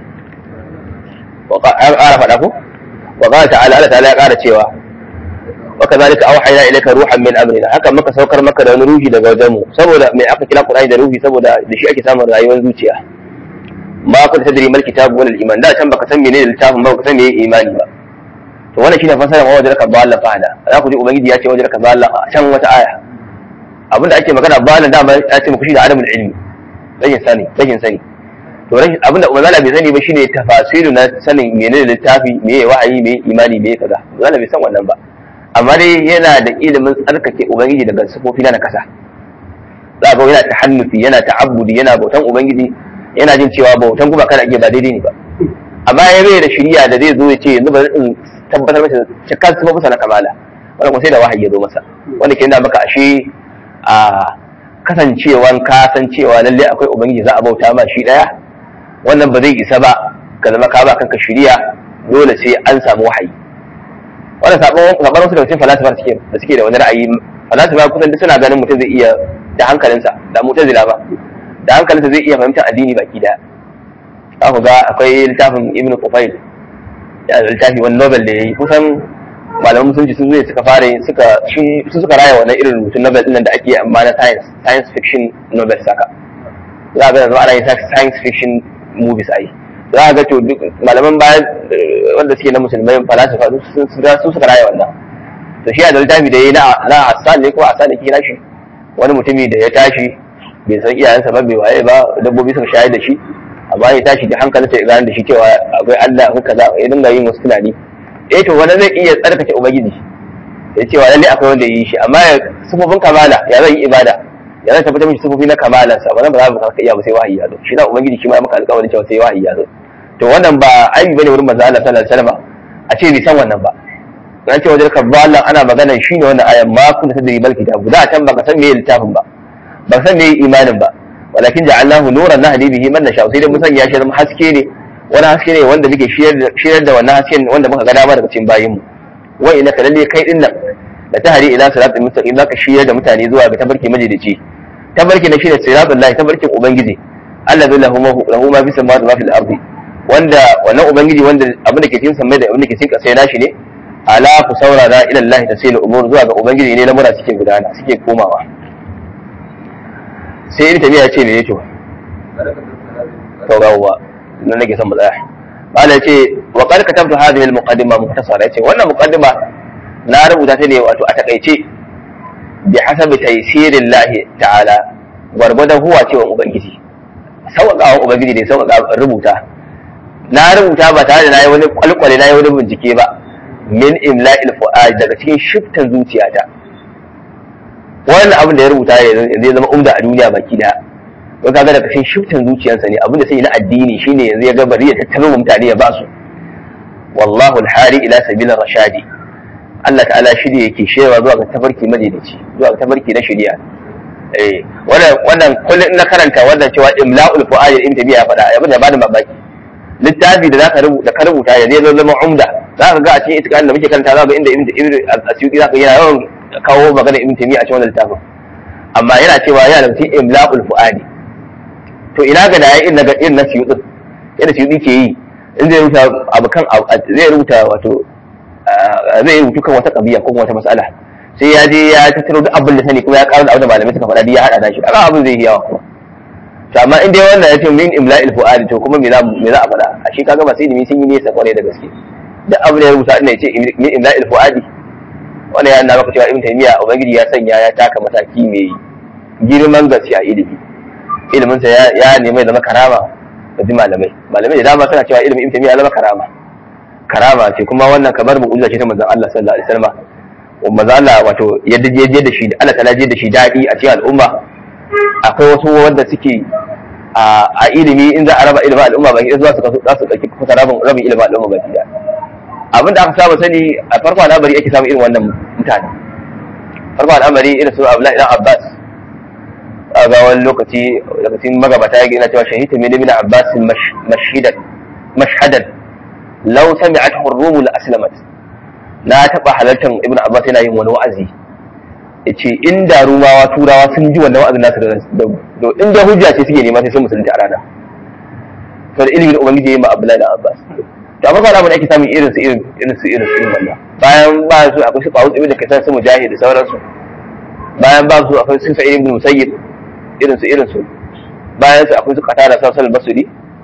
an ƙara faɗa ko wa qala ta'ala Allah ta'ala ya ƙara cewa وكذلك اوحينا اليك روحا من امرنا haka muka saukar maka da wani ruhi daga wajenmu saboda mai aka kira Qur'ani da ruhi saboda da shi ake samun rayuwar zuciya ma kun tadri mal kitabu wal iman da can baka san menene littafin ba baka san menene imani ba to wannan shine fasarar wa wajraka dalla fahada za ku ji ubangiji ya ce wajraka dalla a can wata aya abinda ake magana balan da ya ce muku shi da adamul ilmi rashin sani rashin sani to rashin abinda ubangiji bai sani ba shine tafasiru na sanin menene littafi meye wahayi meye imani meye kaza ubangiji bai san wannan ba amma dai yana da ilimin tsarkake ubangiji daga sifofi na kasa za ga yana tahannufi yana ta'abbudi yana bautan ubangiji yana jin cewa bautan kuma kana iya ba daidai ne ba amma ya bai da shiriya da zai zo ya ce yanzu ba in tabbatar masa cikar sifofinsa na kamala wanda kuma sai da wahayi ya zo masa wanda ke nuna maka ashe a kasancewan ka san cewa lalle akwai ubangiji za a bauta ma shi daya wannan ba zai isa ba ka zama ka ba kanka shiriya dole sai an samu wahayi wannan sabon sabon wasu daga cikin falasifa suke da suke da wani ra'ayi falasifa kusan duk suna ganin mutum zai iya da hankalinsa da mutazila ba da hankalinsa zai iya fahimtar addini baki daya za ku ga akwai littafin ibn Qufail ya da littafi wani Nobel da ya yi kusan malaman musulunci sun zo suka fara suka su suka raya wannan irin rubutun Nobel din da ake amma na science science fiction Nobel saka za ga yanzu ana yin science fiction movies ai za ga to duk malaman baya wanda suke na musulmai falasifa su suka raya wannan to shi da littafi da ya yi na Hassan ne ko Hassan ne ke shi wani mutumi da ya tashi bai san iyayensa ba bai waye ba dabbobi suka shayar da shi amma ya tashi da hankalinsa ya gane da shi cewa akwai Allah akwai kaza ya dinga yin wasu tunani eh to wani zai iya tsarkake ubangiji ya cewa lalle akwai wanda yi shi amma ya sufofin kamala ya zai yi ibada ya zai tabbatar mishi sufofi na kamalan sa wannan ba za mu ka iya ba sai wahayi ya zo shi na ubangiji shi ma maka alƙawarin cewa sai wahayi ya zo to wannan ba aibi bane wurin manzo Allah sallallahu alaihi wasallam a ce bai san wannan ba dan ce wajen kabbalan ana magana shine wannan ayan ma kun da tadri bal kitabu da can baka san me littafin ba ba san me imanin ba walakin ja'alnahu nuran nahdi bihi man nasha sai dai mun sanya shi zama haske ne wani haske ne wanda muke shirar da wannan hasken wanda muka ga dama daga cikin bayinmu wa innaka lalle kai din nan da tahri ila siratal mustaqim zaka shirar da mutane zuwa ga tabarki majidici tabarki na shine siratal lahi tabarkin ubangiji allazi lahu lahu ma fis samawati wa fil ardi wanda wannan ubangiji wanda abin da ke cikin samai da abin da ke cikin ƙasa nashi ne ala ku saurara ila Allah tasilu umur zuwa ga ubangiji ne lamura suke gudana suke komawa sai ibn tabiya ce me yato to gawwa nan nake son mu tsaya malai ce wa qad katabtu hadhihi al-muqaddima mukhtasara yace wannan muqaddima na rubuta ta ne wato a takaice bi hasabi taysirillahi ta'ala gwargwadon huwa cewa ubangiji sauƙaƙawa ubangiji ne sauƙaƙa rubuta na rubuta ba tare da na yi wani kwalkwale na yi wani bincike ba min imla'il fu'ad daga cikin shiftan zuciyata wannan abin da ya rubuta yanzu ya zama umda a duniya baki daya don kaga daga cikin shiftan zuciyarsa ne abin da sai na addini shine yanzu ya ga bari ya tattaro mutane ya ba su wallahu alhari ila sabilir rashadi Allah ta'ala shi ne yake shewa zuwa ga tafarki madaidaici zuwa ga tafarki na shari'a eh wannan wannan kullun na karanta wannan cewa imla'ul fu'ad ibn tabiya ya faɗa abin da ba da mamaki littafi da zaka rubuta ka rubuta ya zai zama umda zaka ga a cikin itikan da muke karanta zaka ga inda ibn ibn asyuti zaka yana yawan kawo magana ibn taymiya a cikin wannan littafin amma yana cewa yana da cikin imla'ul fuadi to ina ga da ya irin daga irin na suyuti yadda suyuti ke yi in zai rubuta abu kan zai rubuta wato zai rubutu kan wata kabiya ko wata mas'ala sai ya je ya tattaro duk abin da sani kuma ya kawo da abin da malamai suka faɗa ya haɗa da shi kaga abin zai yi yawa kuma to amma in dai wannan ya ce min imla'il fu'adi to kuma me za me za a faɗa a shi kaga masu ilimi sun yi nesa kwarai da gaske duk abin da ya rubuta ina ya ce min imla'il fu'adi wannan ya nuna maka cewa ibn taymiya ubangiji ya sanya ya taka mataki mai girman gaske a ilimi ilimin sa ya nemi ya zama karama ga ji malamai malamai da dama suna cewa ilimin ibn taymiya ya zama karama karama ce kuma wannan kamar mu'jiza ce ta manzon Allah sallallahu alaihi wasallam manzon Allah wato yadda je da shi Allah ta je da shi dadi a cikin al'umma akwai wasu wanda suke a ilimi in za a raba ilimin al'umma baki zuwa su za su ɗauki kusa rabin rabin ilimin al'umma baki da abinda aka saba sani a farko al'amari ake samun irin wannan mutane farko al'amari irin su Abdullahi dan Abbas a ga wani lokaci lokacin magabata ya gina cewa shahita min ibn Abbas mashhidan mashhadan law sami'at hurrum la aslamat na taba halartar ibn Abbas yana yin wani wa'azi yace inda rumawa turawa sun ji wannan wa'azin nasu da da inda hujja ce suke nema sai sun musulunta a rana to da ilimin ubangiji yayi ma Abdullahi da Abbas to amma kana mun ake samun irin su irin irin su irin su irin wannan bayan ba su akwai su Qawus ibn Kaisan su Mujahid da sauransu bayan ba su akwai su Sa'id ibn Musayyib irin su irin su bayan su akwai su Qatada Sasal Basri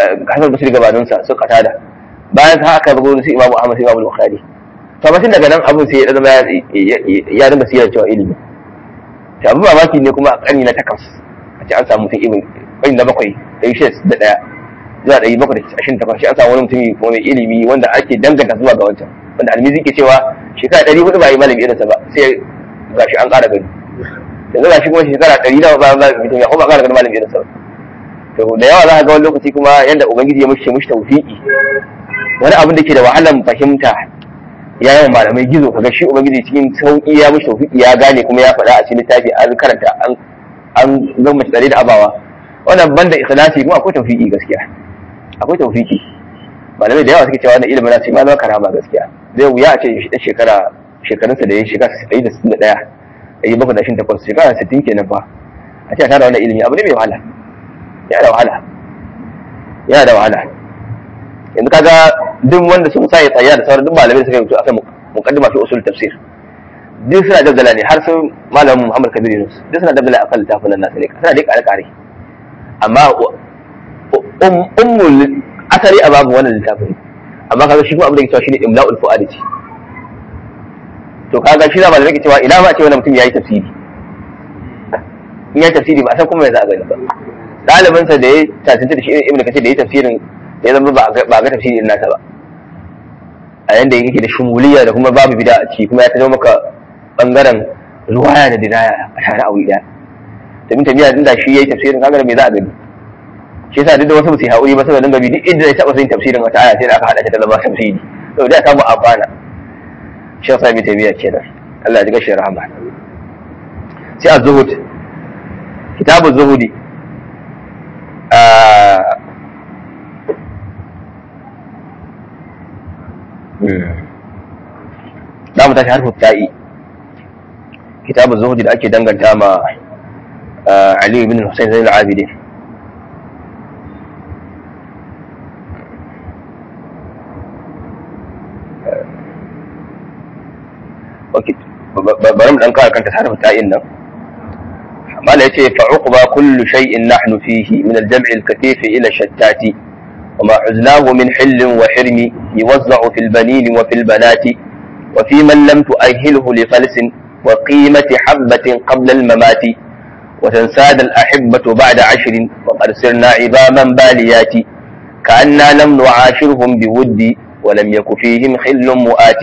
hasan basri gabanin sa su katada bayan sa aka zo su imamu ahmad sai imamu bukhari to amma tun daga nan abun sai ya zama ya dinga siyar cewa ilimi to abu mamaki ne kuma a karni na takwas a ce an samu mutum ibn karni na bakwai ɗari shida da ɗaya zuwa ɗari bakwai da ashirin takwas shi an samu wani mutum kuma mai ilimi wanda ake danganta zuwa ga wancan wanda almizi ke cewa shekara ɗari hudu ba yi malami irinsa ba sai gashi an ƙara gani yanzu gashi kuma shekara ɗari nawa ba ba mutum ya kuma ƙara gani malami irinsa ba to da yawa za ka ga wani lokaci kuma yanda ubangiji ya mushe mushi tawfiki wani abin da ke da wahalan fahimta ya yawan malamai gizo kaga shi ubangiji cikin sauki ya mushi tawfiki ya gane kuma ya faɗa a cikin littafi an karanta an an gama tsare da abawa wannan banda ikhlasi kuma akwai tawfiki gaskiya akwai tawfiki malamai da yawa suke cewa wannan ilimin na ce ma zama karama gaskiya zai wuya a ce shi shekara shekarunsa da ya shekara ɗari da sittin da ɗaya ɗari bakwai da ashirin takwas shekara sittin kenan fa a ce a tara wannan ilimi abu ne mai wahala yana da wahala yana da wahala yanzu kaga duk wanda sun sa ya tsaya da sauran duk malamai suka rubuta akan muqaddima fi usul tafsir duk suna dabbala ne har sun malamin Muhammad Kabir Yunus duk suna dabbala akan littafin nan nasu ne suna dai kare kare amma ummul asali a babu wannan littafin amma kaga shi kuma abin da ke cewa shine imla'ul fuadi ce to kaga shi da malamai ke cewa ina ma ce wannan mutum yayi tafsiri in yayi tafsiri ba san kuma me za a gani ba ɗalibinsa da ya tasiri da shi ibn kace da ya tafsirin ya zama ba ga tafsiri irin nasa ba a yanda yake da shumuliya da kuma babu bida a ciki kuma ya tazo maka bangaren ruwaya da dinaya a tare a wuri daya domin tafiya din da shi yayi tafsirin kaga me za a gani shi yasa duk da wasu su haƙuri ba saboda dinga bi duk inda ya taɓa yin tafsirin wata aya sai da aka haɗa ta da zama tafsiri to da samu amfana shi yasa bi tabiya kenan Allah ya ji gashi rahama sai az-zuhud kitabu zuhudi za mu tashi harfin ta'i kitabun zuhudi da ake danganta ma Ali ibn Hussein Zainul Abidin bari mu dan kawo kanta harfin ta'in nan ما لا فعقبى كل شيء نحن فيه من الجمع الكثيف إلى الشتات وما عزناه من حل وحرم يوزع في البنين وفي البنات وفي من لم تؤهله لفلس وقيمة حبة قبل الممات وتنساد الأحبة بعد عشر وقد سرنا عظاما باليات كأننا لم نعاشرهم بود ولم يك فيهم خل مؤات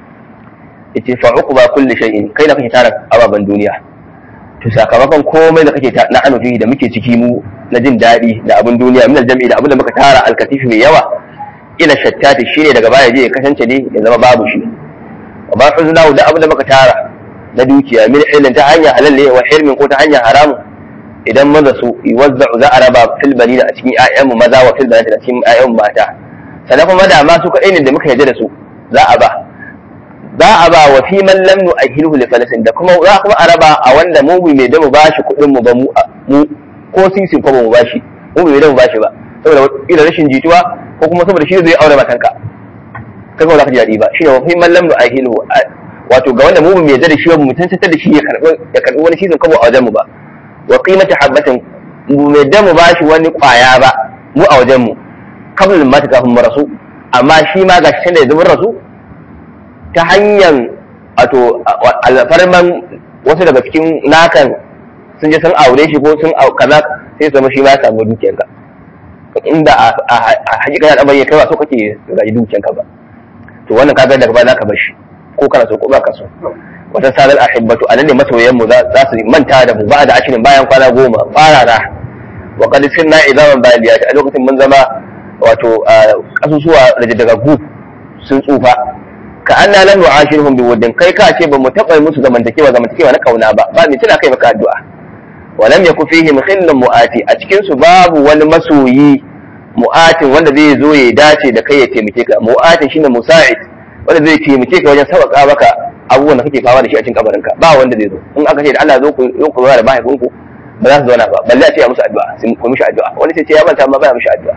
فعقبى كل شيء كي نفي تارك أبابا دنيا to sakamakon komai da kake na anufi da muke ciki mu na jin daɗi da abin duniya min aljami da abin da muka tara alkatifi mai yawa ila shattati shine daga baya je ya kasance ne ya zama babu shi wa ba huzna da abin da muka tara na dukiya min ilin ta hanyar halal ne wa hirmin ko ta hanyar haramun idan maza su yuwazza'u za a raba fil banina a cikin ƴaƴan mu maza wa fil banati a cikin ƴaƴan mu mata sannan kuma da ma su kaɗai ne da muka yarda da su za a ba za a ba wa fi man lam nu'ahhiluhu li falasin da kuma za kuma a raba a wanda mu bai mai da mu bashi kuɗin mu ba mu mu ko sisin ko ba mu bashi mu bai da mu bashi ba saboda ila rashin jituwa ko kuma saboda shi zai aure matanka kai ba za ka ji daɗi ba shi ne wa fi man lam nu'ahhiluhu wato ga wanda mu bai mai da shi ba mu tantantar da shi ya karɓi ya karɓi wani sisin ko a wajen mu ba wa qimati habatin mu mai da mu bashi wani kwaya ba mu a wajen mu kabla mata kafin mu rasu amma shi ma ga shi da ya zubin rasu ta hanyar wato alfarman wasu daga cikin nakan sun je sun aure shi ko sun kaza sai zama shi ma ya samu dukiyanka inda a hakika ya ɗabar ya kai ba so kake gaji dukiyanka ba to wannan kaga daga baya zaka bar shi ko kana so ko ba ka so wata sadar ahibbatu anan ne masoyan mu za su manta da mu ba da ashirin bayan kwana goma farara wa qad sirna idaman baliyat a lokacin mun zama wato kasusuwa daga gu sun tsufa ka anna lam nu'ashirhum biwuddin kai ka ce ba mu taɓa musu zamantakewa zamantakewa na kauna ba ba mai tana kai maka addu'a wa lam yakun fihim khillun mu'ati a cikin su babu wani masoyi mu'atin wanda zai zo ya dace da kai ya taimake ka mu'atin shine musa'id wanda zai taimake ka wajen sauƙa maka abubuwan da kake fama da shi a cikin kabarinka ba wanda zai zo in aka ce da Allah zo ku zo ku da mahaifinku ba za su zauna ba balle a ce ya musu addu'a sun ku mishi addu'a wani sai ce ya manta ma ba ya mishi addu'a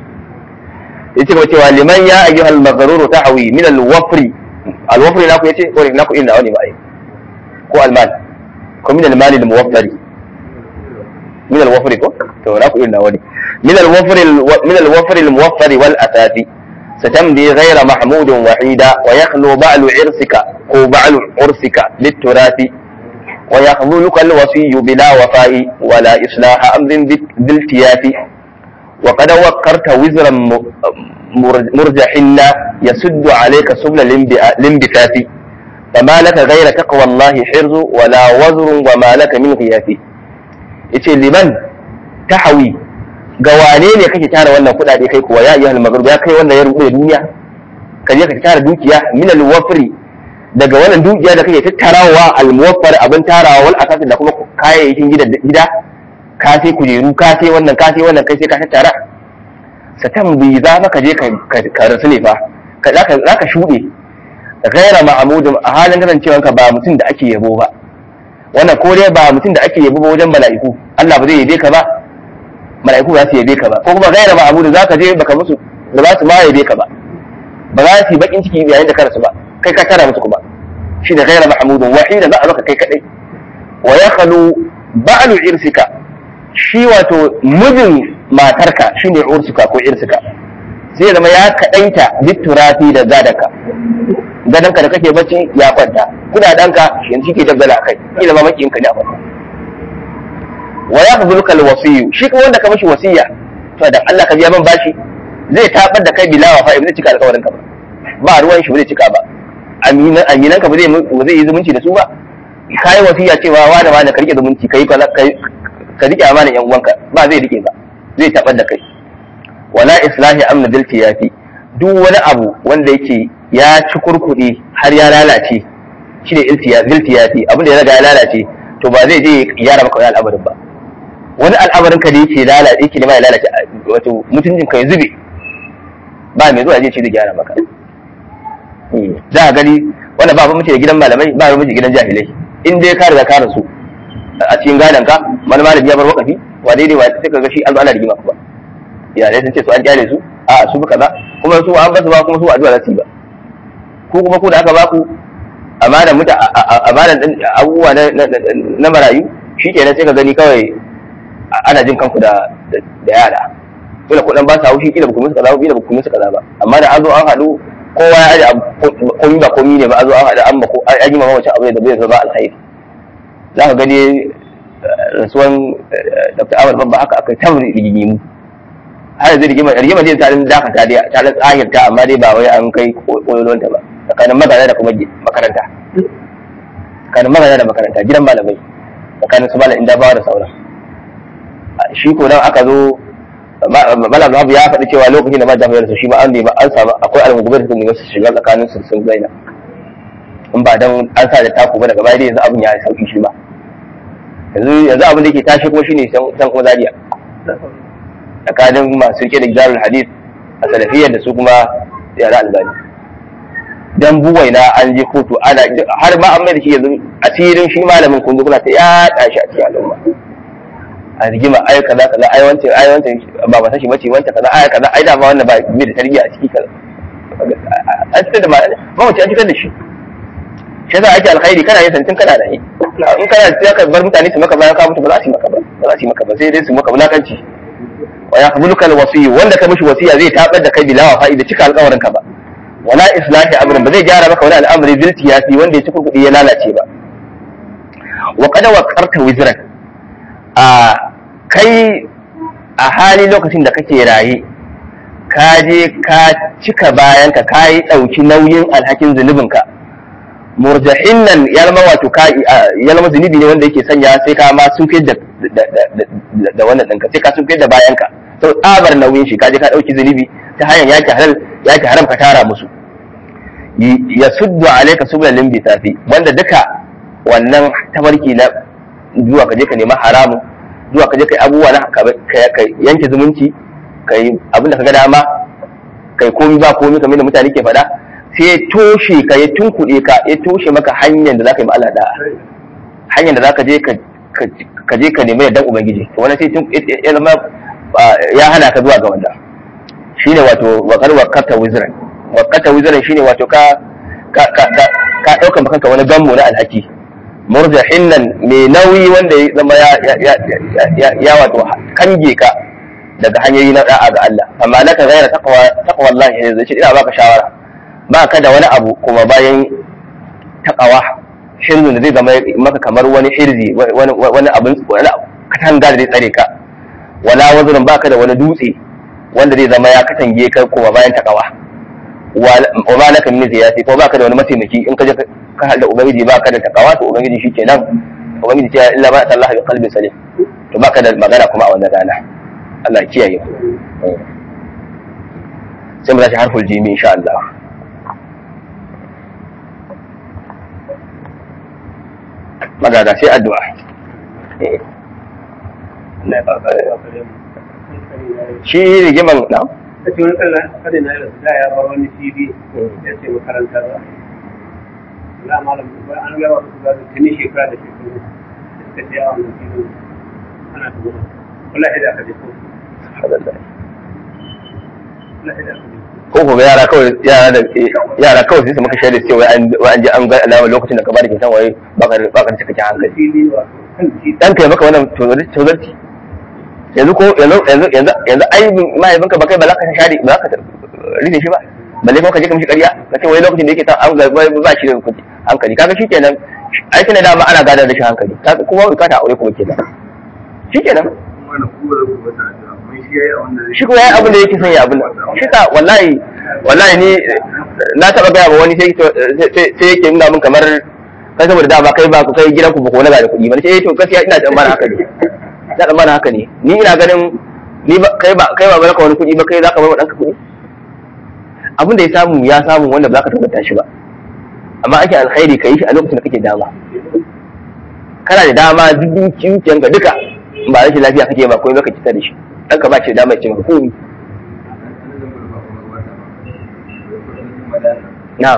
yace kuma cewa liman ya ayyuhal maghruru tahwi min al-wafri al-wafri naku yace ko naku inda wani ba ai ko al-mal ko min al-mal al-muwaffari min al-wafri ko to naku inda wani من الوفر من الوفر الموفر والأثاث ستمضي غير محمود وحيدا ويخلو بعل عرسك أو بعل عرسك للتراث ويخذلك الوصي بلا وفاء ولا إصلاح أمر بالتياف وقد وقرت وزرا مرجحنا يسد عليك سبل الانبثاث فما لك غير تقوى الله حرز ولا وزر وما لك من غياث yace liman tahawi ga wane ne kake tara wannan kudade kai kuwa ya ayyuhal maghrib ya kai wannan ya rubuta duniya ka je ka tara dukiya min al wafri daga wannan dukiya da kake tattarawa al muwaffar abin tarawa wal asasi da kuma kayayyakin gida gida ka sai kujeru ka sai wannan ka sai wannan kai sai ka tattara satan bi za ka je ka rasu ne fa ka za ka shuɗe gaira ma'amudin a halin kasancewanka ba mutum da ake yabo ba wannan ko dai ba mutum da ake yabo ba wajen mala'iku Allah ba zai yabe ka ba mala'iku ba za su yabe ka ba ko kuma gaira ma'amudin za ka je baka musu da za su ma yabe ka ba ba za su yi bakin ciki yayin da karasu ba kai ka tara musu kuma shi da gaira ma'amudin wahida za a baka kai kadai wa ya khalu ba'lu irsika shi wato mijin matarka shine ursuka ko irsika zai zama ya kaɗaita bitturafi da gadaka gadonka da kake bacci ya kwanta kudadanka yanzu ke daggala a kai ki zama makiyin ka da kwanta wa ya fuzulka alwasiyu shi kuma wanda ka mashi wasiya to da Allah ka biya man bashi zai tabar da kai bilawa fa zai cika alƙawarin ka ba ba ruwan shi ba zai cika ba aminan aminan ka ba zai ba zai yi zumunci da su ba kai wasiya cewa wani wani ka rike zumunci kai ka rike amanan yan uwanka ba zai rike ba zai tabar da kai wala islahi amna dil tiyafi duk wani abu wanda yake ya ci kurkuɗi har ya lalace shi ne dil tiyafi abin da ya riga ya lalace to ba zai je ya gyara maka wani al'amarin ba wani al'amarin ka da yake lalace yake nema ya lalace wato mutuncin ka ya zube ba mai zuwa zai ce zai gyara maka za a gani wanda ba mace da gidan malamai ba mace gidan jahilai in dai ka riga ka rasu a cikin gadon ka wani malami ya bar wakafi wa daidai wa sai ka ga shi an zo ana rigima ba iyalai sun ce su an kyale su a su kaza kuma su an basu ba kuma su addu'a za su yi ba ko kuma ku da aka baku amana muta amana abubuwa na marayu shi kenan sai ka gani kawai ana jin kanku da da yara kila kuɗin ba sa haushi kila ba ku musu kaza ba kila ba ku musu kaza ba amma da an zo an haɗu kowa ya aje komi ba komi ne ba a zo an haɗu an ba ko an yi mamacin abu da bai zama alkhairi za ka gani rasuwan dr ahmad babba haka aka ta rigimu har yanzu rigima rigima ce ta dan dakata dai ta dan tsahirta amma dai ba wai an kai koyolon ta ba tsakanin magana da kuma makaranta tsakanin magana da makaranta gidan malamai tsakanin su malam inda bawa da sauran shi ko nan aka zo malam Abu ya faɗi cewa lokacin da ma jami'ar su shi ma an ba an samu akwai almugubar da ne su shiga tsakanin su sun zaina in ba dan an sa da taku ba daga baya dai yanzu abin ya sauki shi ba yanzu yanzu abin da yake tashi kuma shine san kuma zariya tsakanin masu rike da gidarul hadith a salafiyar da su kuma yara albani dan buwai na an je kotu ana har ma an mai da shi yanzu asirin shi malamin kun kuna ta yaɗa shi a cikin al'umma a rigima ai kaza kaza ai wancan ai wancan ba ba sashi bace wancan kaza ai kaza ai da ba wannan ba bai da tarbiyya a ciki kaza an cikin da ba mace an cikin da shi shi yasa ake alkhairi kana yin santin kana da yi in kana sai ka bar mutane su maka bayan ka mutu ba za su yi maka ba ba za su yi maka ba sai dai su maka wulakanci wa yaqbuluka alwasiy wanda ka mishi wasiya zai tabar da kai bila wa fa'ida cika alƙawarin ka ba wala islahi amrin ba zai gyara maka wani al'amari bil tiyasi wanda ya ci kurkudi ya lalace ba wa qad waqarta wizran a kai a hali lokacin da kake raye ka je ka cika bayan ka kai dauki nauyin alhakin zunubinka murjahin nan ya zama wato ka ya zama zunubi ne wanda yake sanya sai ka ma sun fi da da wannan ɗinka sai ka sun fi da bayan ka sau tsabar nauyin shi ka je ka ɗauki zunubi ta hanyar yaki halal yaki haram ka tara musu ya suddu alaika subul limbi tafi wanda duka wannan tabarki na zuwa ka je ka nema haramu zuwa ka je kai abubuwa na ka yanke zumunci kai abin da ka ga dama kai komi ba komi kamar da mutane ke faɗa sai ya toshe ka ya tunkuɗe ka ya toshe maka hanyar da za ka yi ma'ala da hanyar da za ka je ka je ka nemi yardan ubangiji to wannan sai ya zama ya hana ka zuwa ga wanda shine wato wakar wakata wizran wakata wizran shine wato ka ka ka ka dauka maka wani gammo na alhaki murjahin nan mai nauyi wanda ya zama ya ya ya wato kange ka daga hanyoyi na da'a ga Allah amma laka ghaira taqwa taqwa Allah ne zai ce ina baka shawara ba ka da wani abu kuma bayan taqwa hirzun da zai zama maka kamar wani hirzi wani wani abin wani katanga da zai tsare ka wala wazrun baka da wani dutse wanda zai zama ya katange ka kuma bayan taqwa wa ma laka min ziyati ko baka da wani mataimaki in ka je ka halda ubangiji baka da taqwa to ubangiji shikenan ubangiji ce illa ba Allah bi qalbin salim to baka da magana kuma a wannan rana Allah kiyaye sai mu tashi harful jimi insha Allah magana sai addu'a shi rigiman na ta ce wani kallon kadin na yau da ya bar wani fili ya ce makarantar za malam ba an gaba su ba ta ne shekara da shekaru da suka ce a wannan filin ana ta gudu wallahi da aka je ko wallahi da aka je ko ko yara kawai yara da yara kawai sai su maka shaida cewa an an ji an ga alama lokacin da ka bada kintan waye baka baka da cikakken hankali fili wa kan titi dan kai maka wannan tozarci yanzu ko yanzu yanzu yanzu yanzu ai mahaifinka ba kai ba za ka share ba za ka rine shi ba balle kuma ka je ka mishi ƙarya ka ce wai lokacin da yake ta an ga ba shi da kuɗi hankali kaga shikenan ai tana dama ana gadar da shi hankali kaga kuma bukata aure kuma kenan shikenan shi kuma yayi abin da yake son ya abin shi ta wallahi wallahi ni na taba gaya ba wani sai sai yake nuna min kamar kai saboda da ba kai ba kai gidan ku ba ko na ga da kuɗi ba sai eh to gaskiya ina tsammanin haka ne ina tsammanin haka ne ni ina ganin ni ba kai ba kai ba barka wani kuɗi ba kai zaka bar wa danka kuɗi abin da ya samu ya samu wanda ba za ka tabbata shi ba amma ake alkhairi ka yi shi a lokacin da kake dama kana da dama duk dukiyanka duka ba rashin lafiya kake ba komai baka kita da shi dan ka ba shi dama ya ce maka komai na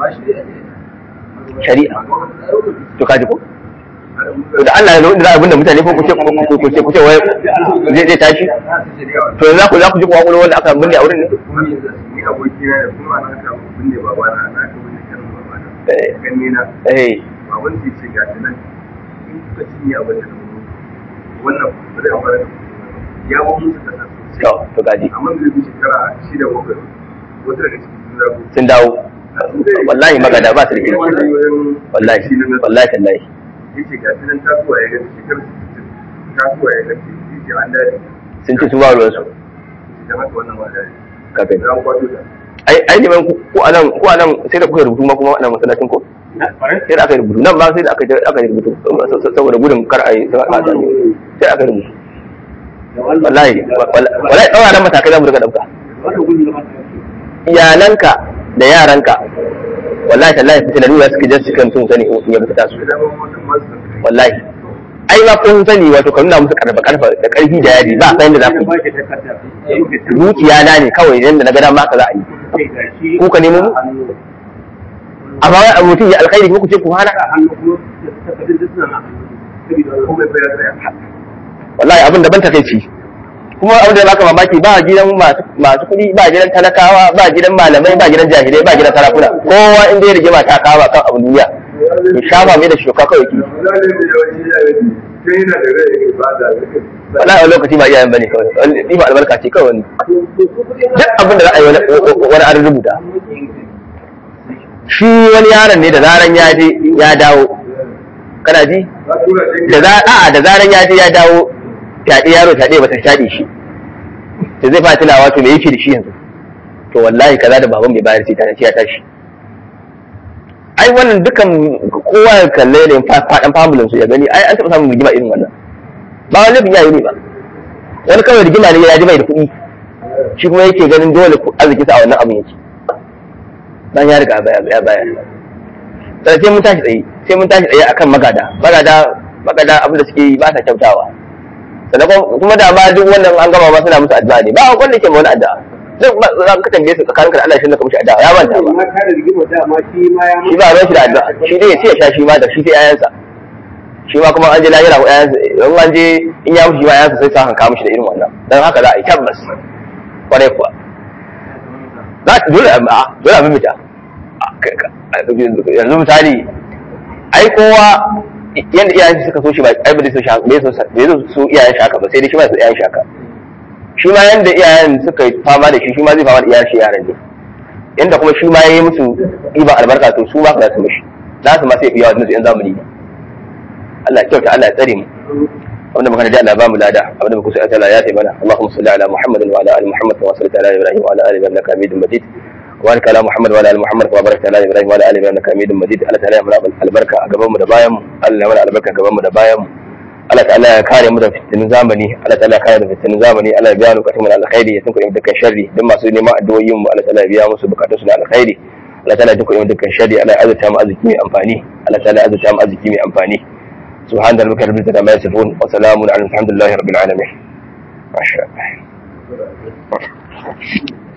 shari'a to kaji ko to da Allah ya zo da abinda mutane ko kuce ko kuce kuce wai zai zai tashi to yanzu ku za ku ji kwakwalo wanda aka binne a wurin ne ni abokina da kuma ana ka binne babana na ka binne kan babana ganni na eh baban sai ce ga nan in kuka cinye abin da wannan ba zai amfana da ya ba musu kasa to to kaji amma da zai shekara shida bakwai wata daga cikin sun zago sun dawo wallahi magada ba su da kirki wallahi wallahi tallahi yace ga nan tasowa ya ga shekara tasowa ya ga yace an dare sun ci su ba ruwan su da haka wannan ba dare ka gani za ku kwato ta ai ai neman ku ku anan ku anan sai da kuka rubutu ma kuma anan masallacin ko na farai sai da aka yi rubutu nan ma sai da aka aka yi rubutu saboda gudun kar a yi sai aka yi sai aka yi rubutu da wannan wallahi wallahi tsawon nan matakai za mu daga dauka wannan gudu da mata iyalanka da yaranka wallahi tallahi fitina nuna suke jan su kan sun sani in ya fita su da dama wannan masu wallahi ai ma kun sani wato ka nuna musu karfa karfa da karfi da yadi ba san da za ku ba shi takarda zuciya na ne kawai yanda na ga dama haka za a yi sai ga shi Ku ka nemo mu? amma wai a mutum ya alkhairi kuma ku ce ku hana a hannu kuma takardun duk suna na hannu saboda komai bai ya tsaya wallahi abin daban takeici kuma abin da baka mamaki ba gidan masu masu kuɗi ba gidan talakawa ba gidan malamai ba gidan jahilai ba gidan sarakuna kowa inda ya rigima ta kawo kan abin duniya ya shafa mai da shuka kawai ki wallahi wani lokaci ba iyayen bane kawai wani ba albarka ce kawai wani duk abin da za a yi wani wani an rubuta shi wani yaron ne da zaran ya je ya dawo kana ji da za a'a da zaran ya je ya dawo fyaɗe yaro fyaɗe ba ta fyaɗe shi da zai fara tunawa to me yake da shi yanzu to wallahi kaza da baban bai bayar sai ta ya tashi ai wannan dukan kowa ya kalle da faɗan famulin su ya gani ai an taɓa samun rigima irin wannan ba wani laifin yayi ne ba wani kawai rigima ne ya ji mai da kuɗi shi kuma yake ganin dole arziki sa a wannan abin yake dan ya riga baya baya baya sai sai mun tashi tsaye sai mun tashi tsaye akan magada magada magada abin da suke yi ba sa kyautawa sannan kuma da ma duk wannan an gama ma suna musu addu'a ne ba wanda ke ma wani addu'a duk ba za ka tambaye su tsakaninka da Allah shi ne ka mushi addu'a ya manta ba ma ta da rigima dama shi ma ya shi ba ruwan shi da addu'a shi dai ya ce ya sha shi ma da shi sai ayansa shi ma kuma an je lahira ko ayansa in an je in ya mushi ma ayansa sai sa hanka mushi da irin wannan dan haka za a yi tabbas kwarai kuwa za ta dole a dole a mimita yanzu misali ai kowa yanda iyayen shi suka so shi ba ai ba zai so shi bai so bai so su iyayen shi haka ba sai dai shi ba su iyayen shi haka shi ma yanda iyayen suka yi fama da shi shi ma zai fama da iyayen shi yaran ne yanda kuma shi ma yayi musu iban albarka to su ma za su mishi za su ma sai biya wa yan zamani ne Allah ya kyauta Allah ya tsare mu abinda muka da Allah ba mu lada abinda muka so Allah ya taimana Allahumma salli ala Muhammadin wa ala ali Muhammad wa salli ala Ibrahim wa ala ali Ibrahim innaka Hamidum Majid وبارك على محمد وعلى ال محمد كما باركت على ابراهيم وعلى ال ابراهيم انك حميد مجيد الله تعالى mana albarka a gaban mu da bayan mu Allah mana albarka gaban mu da bayan mu Allah ta'ala ya kare mu da fitinin zamani Allah ta'ala ya kare da fitinin zamani Allah ya biya mu bukatun mu da alkhairi ya tunkuɗe mu dukkan sharri duk masu neman addu'o'in mu Allah ta'ala ya biya musu bukatun su da alkhairi Allah ta'ala ya tunkuɗe mu dukkan sharri Allah ya azurta mu arziki mai amfani Allah ta'ala ya azurta mu arziki mai amfani سبحان ربك رب العزة عما يصفون وسلام على الحمد لله رب العالمين ما شاء الله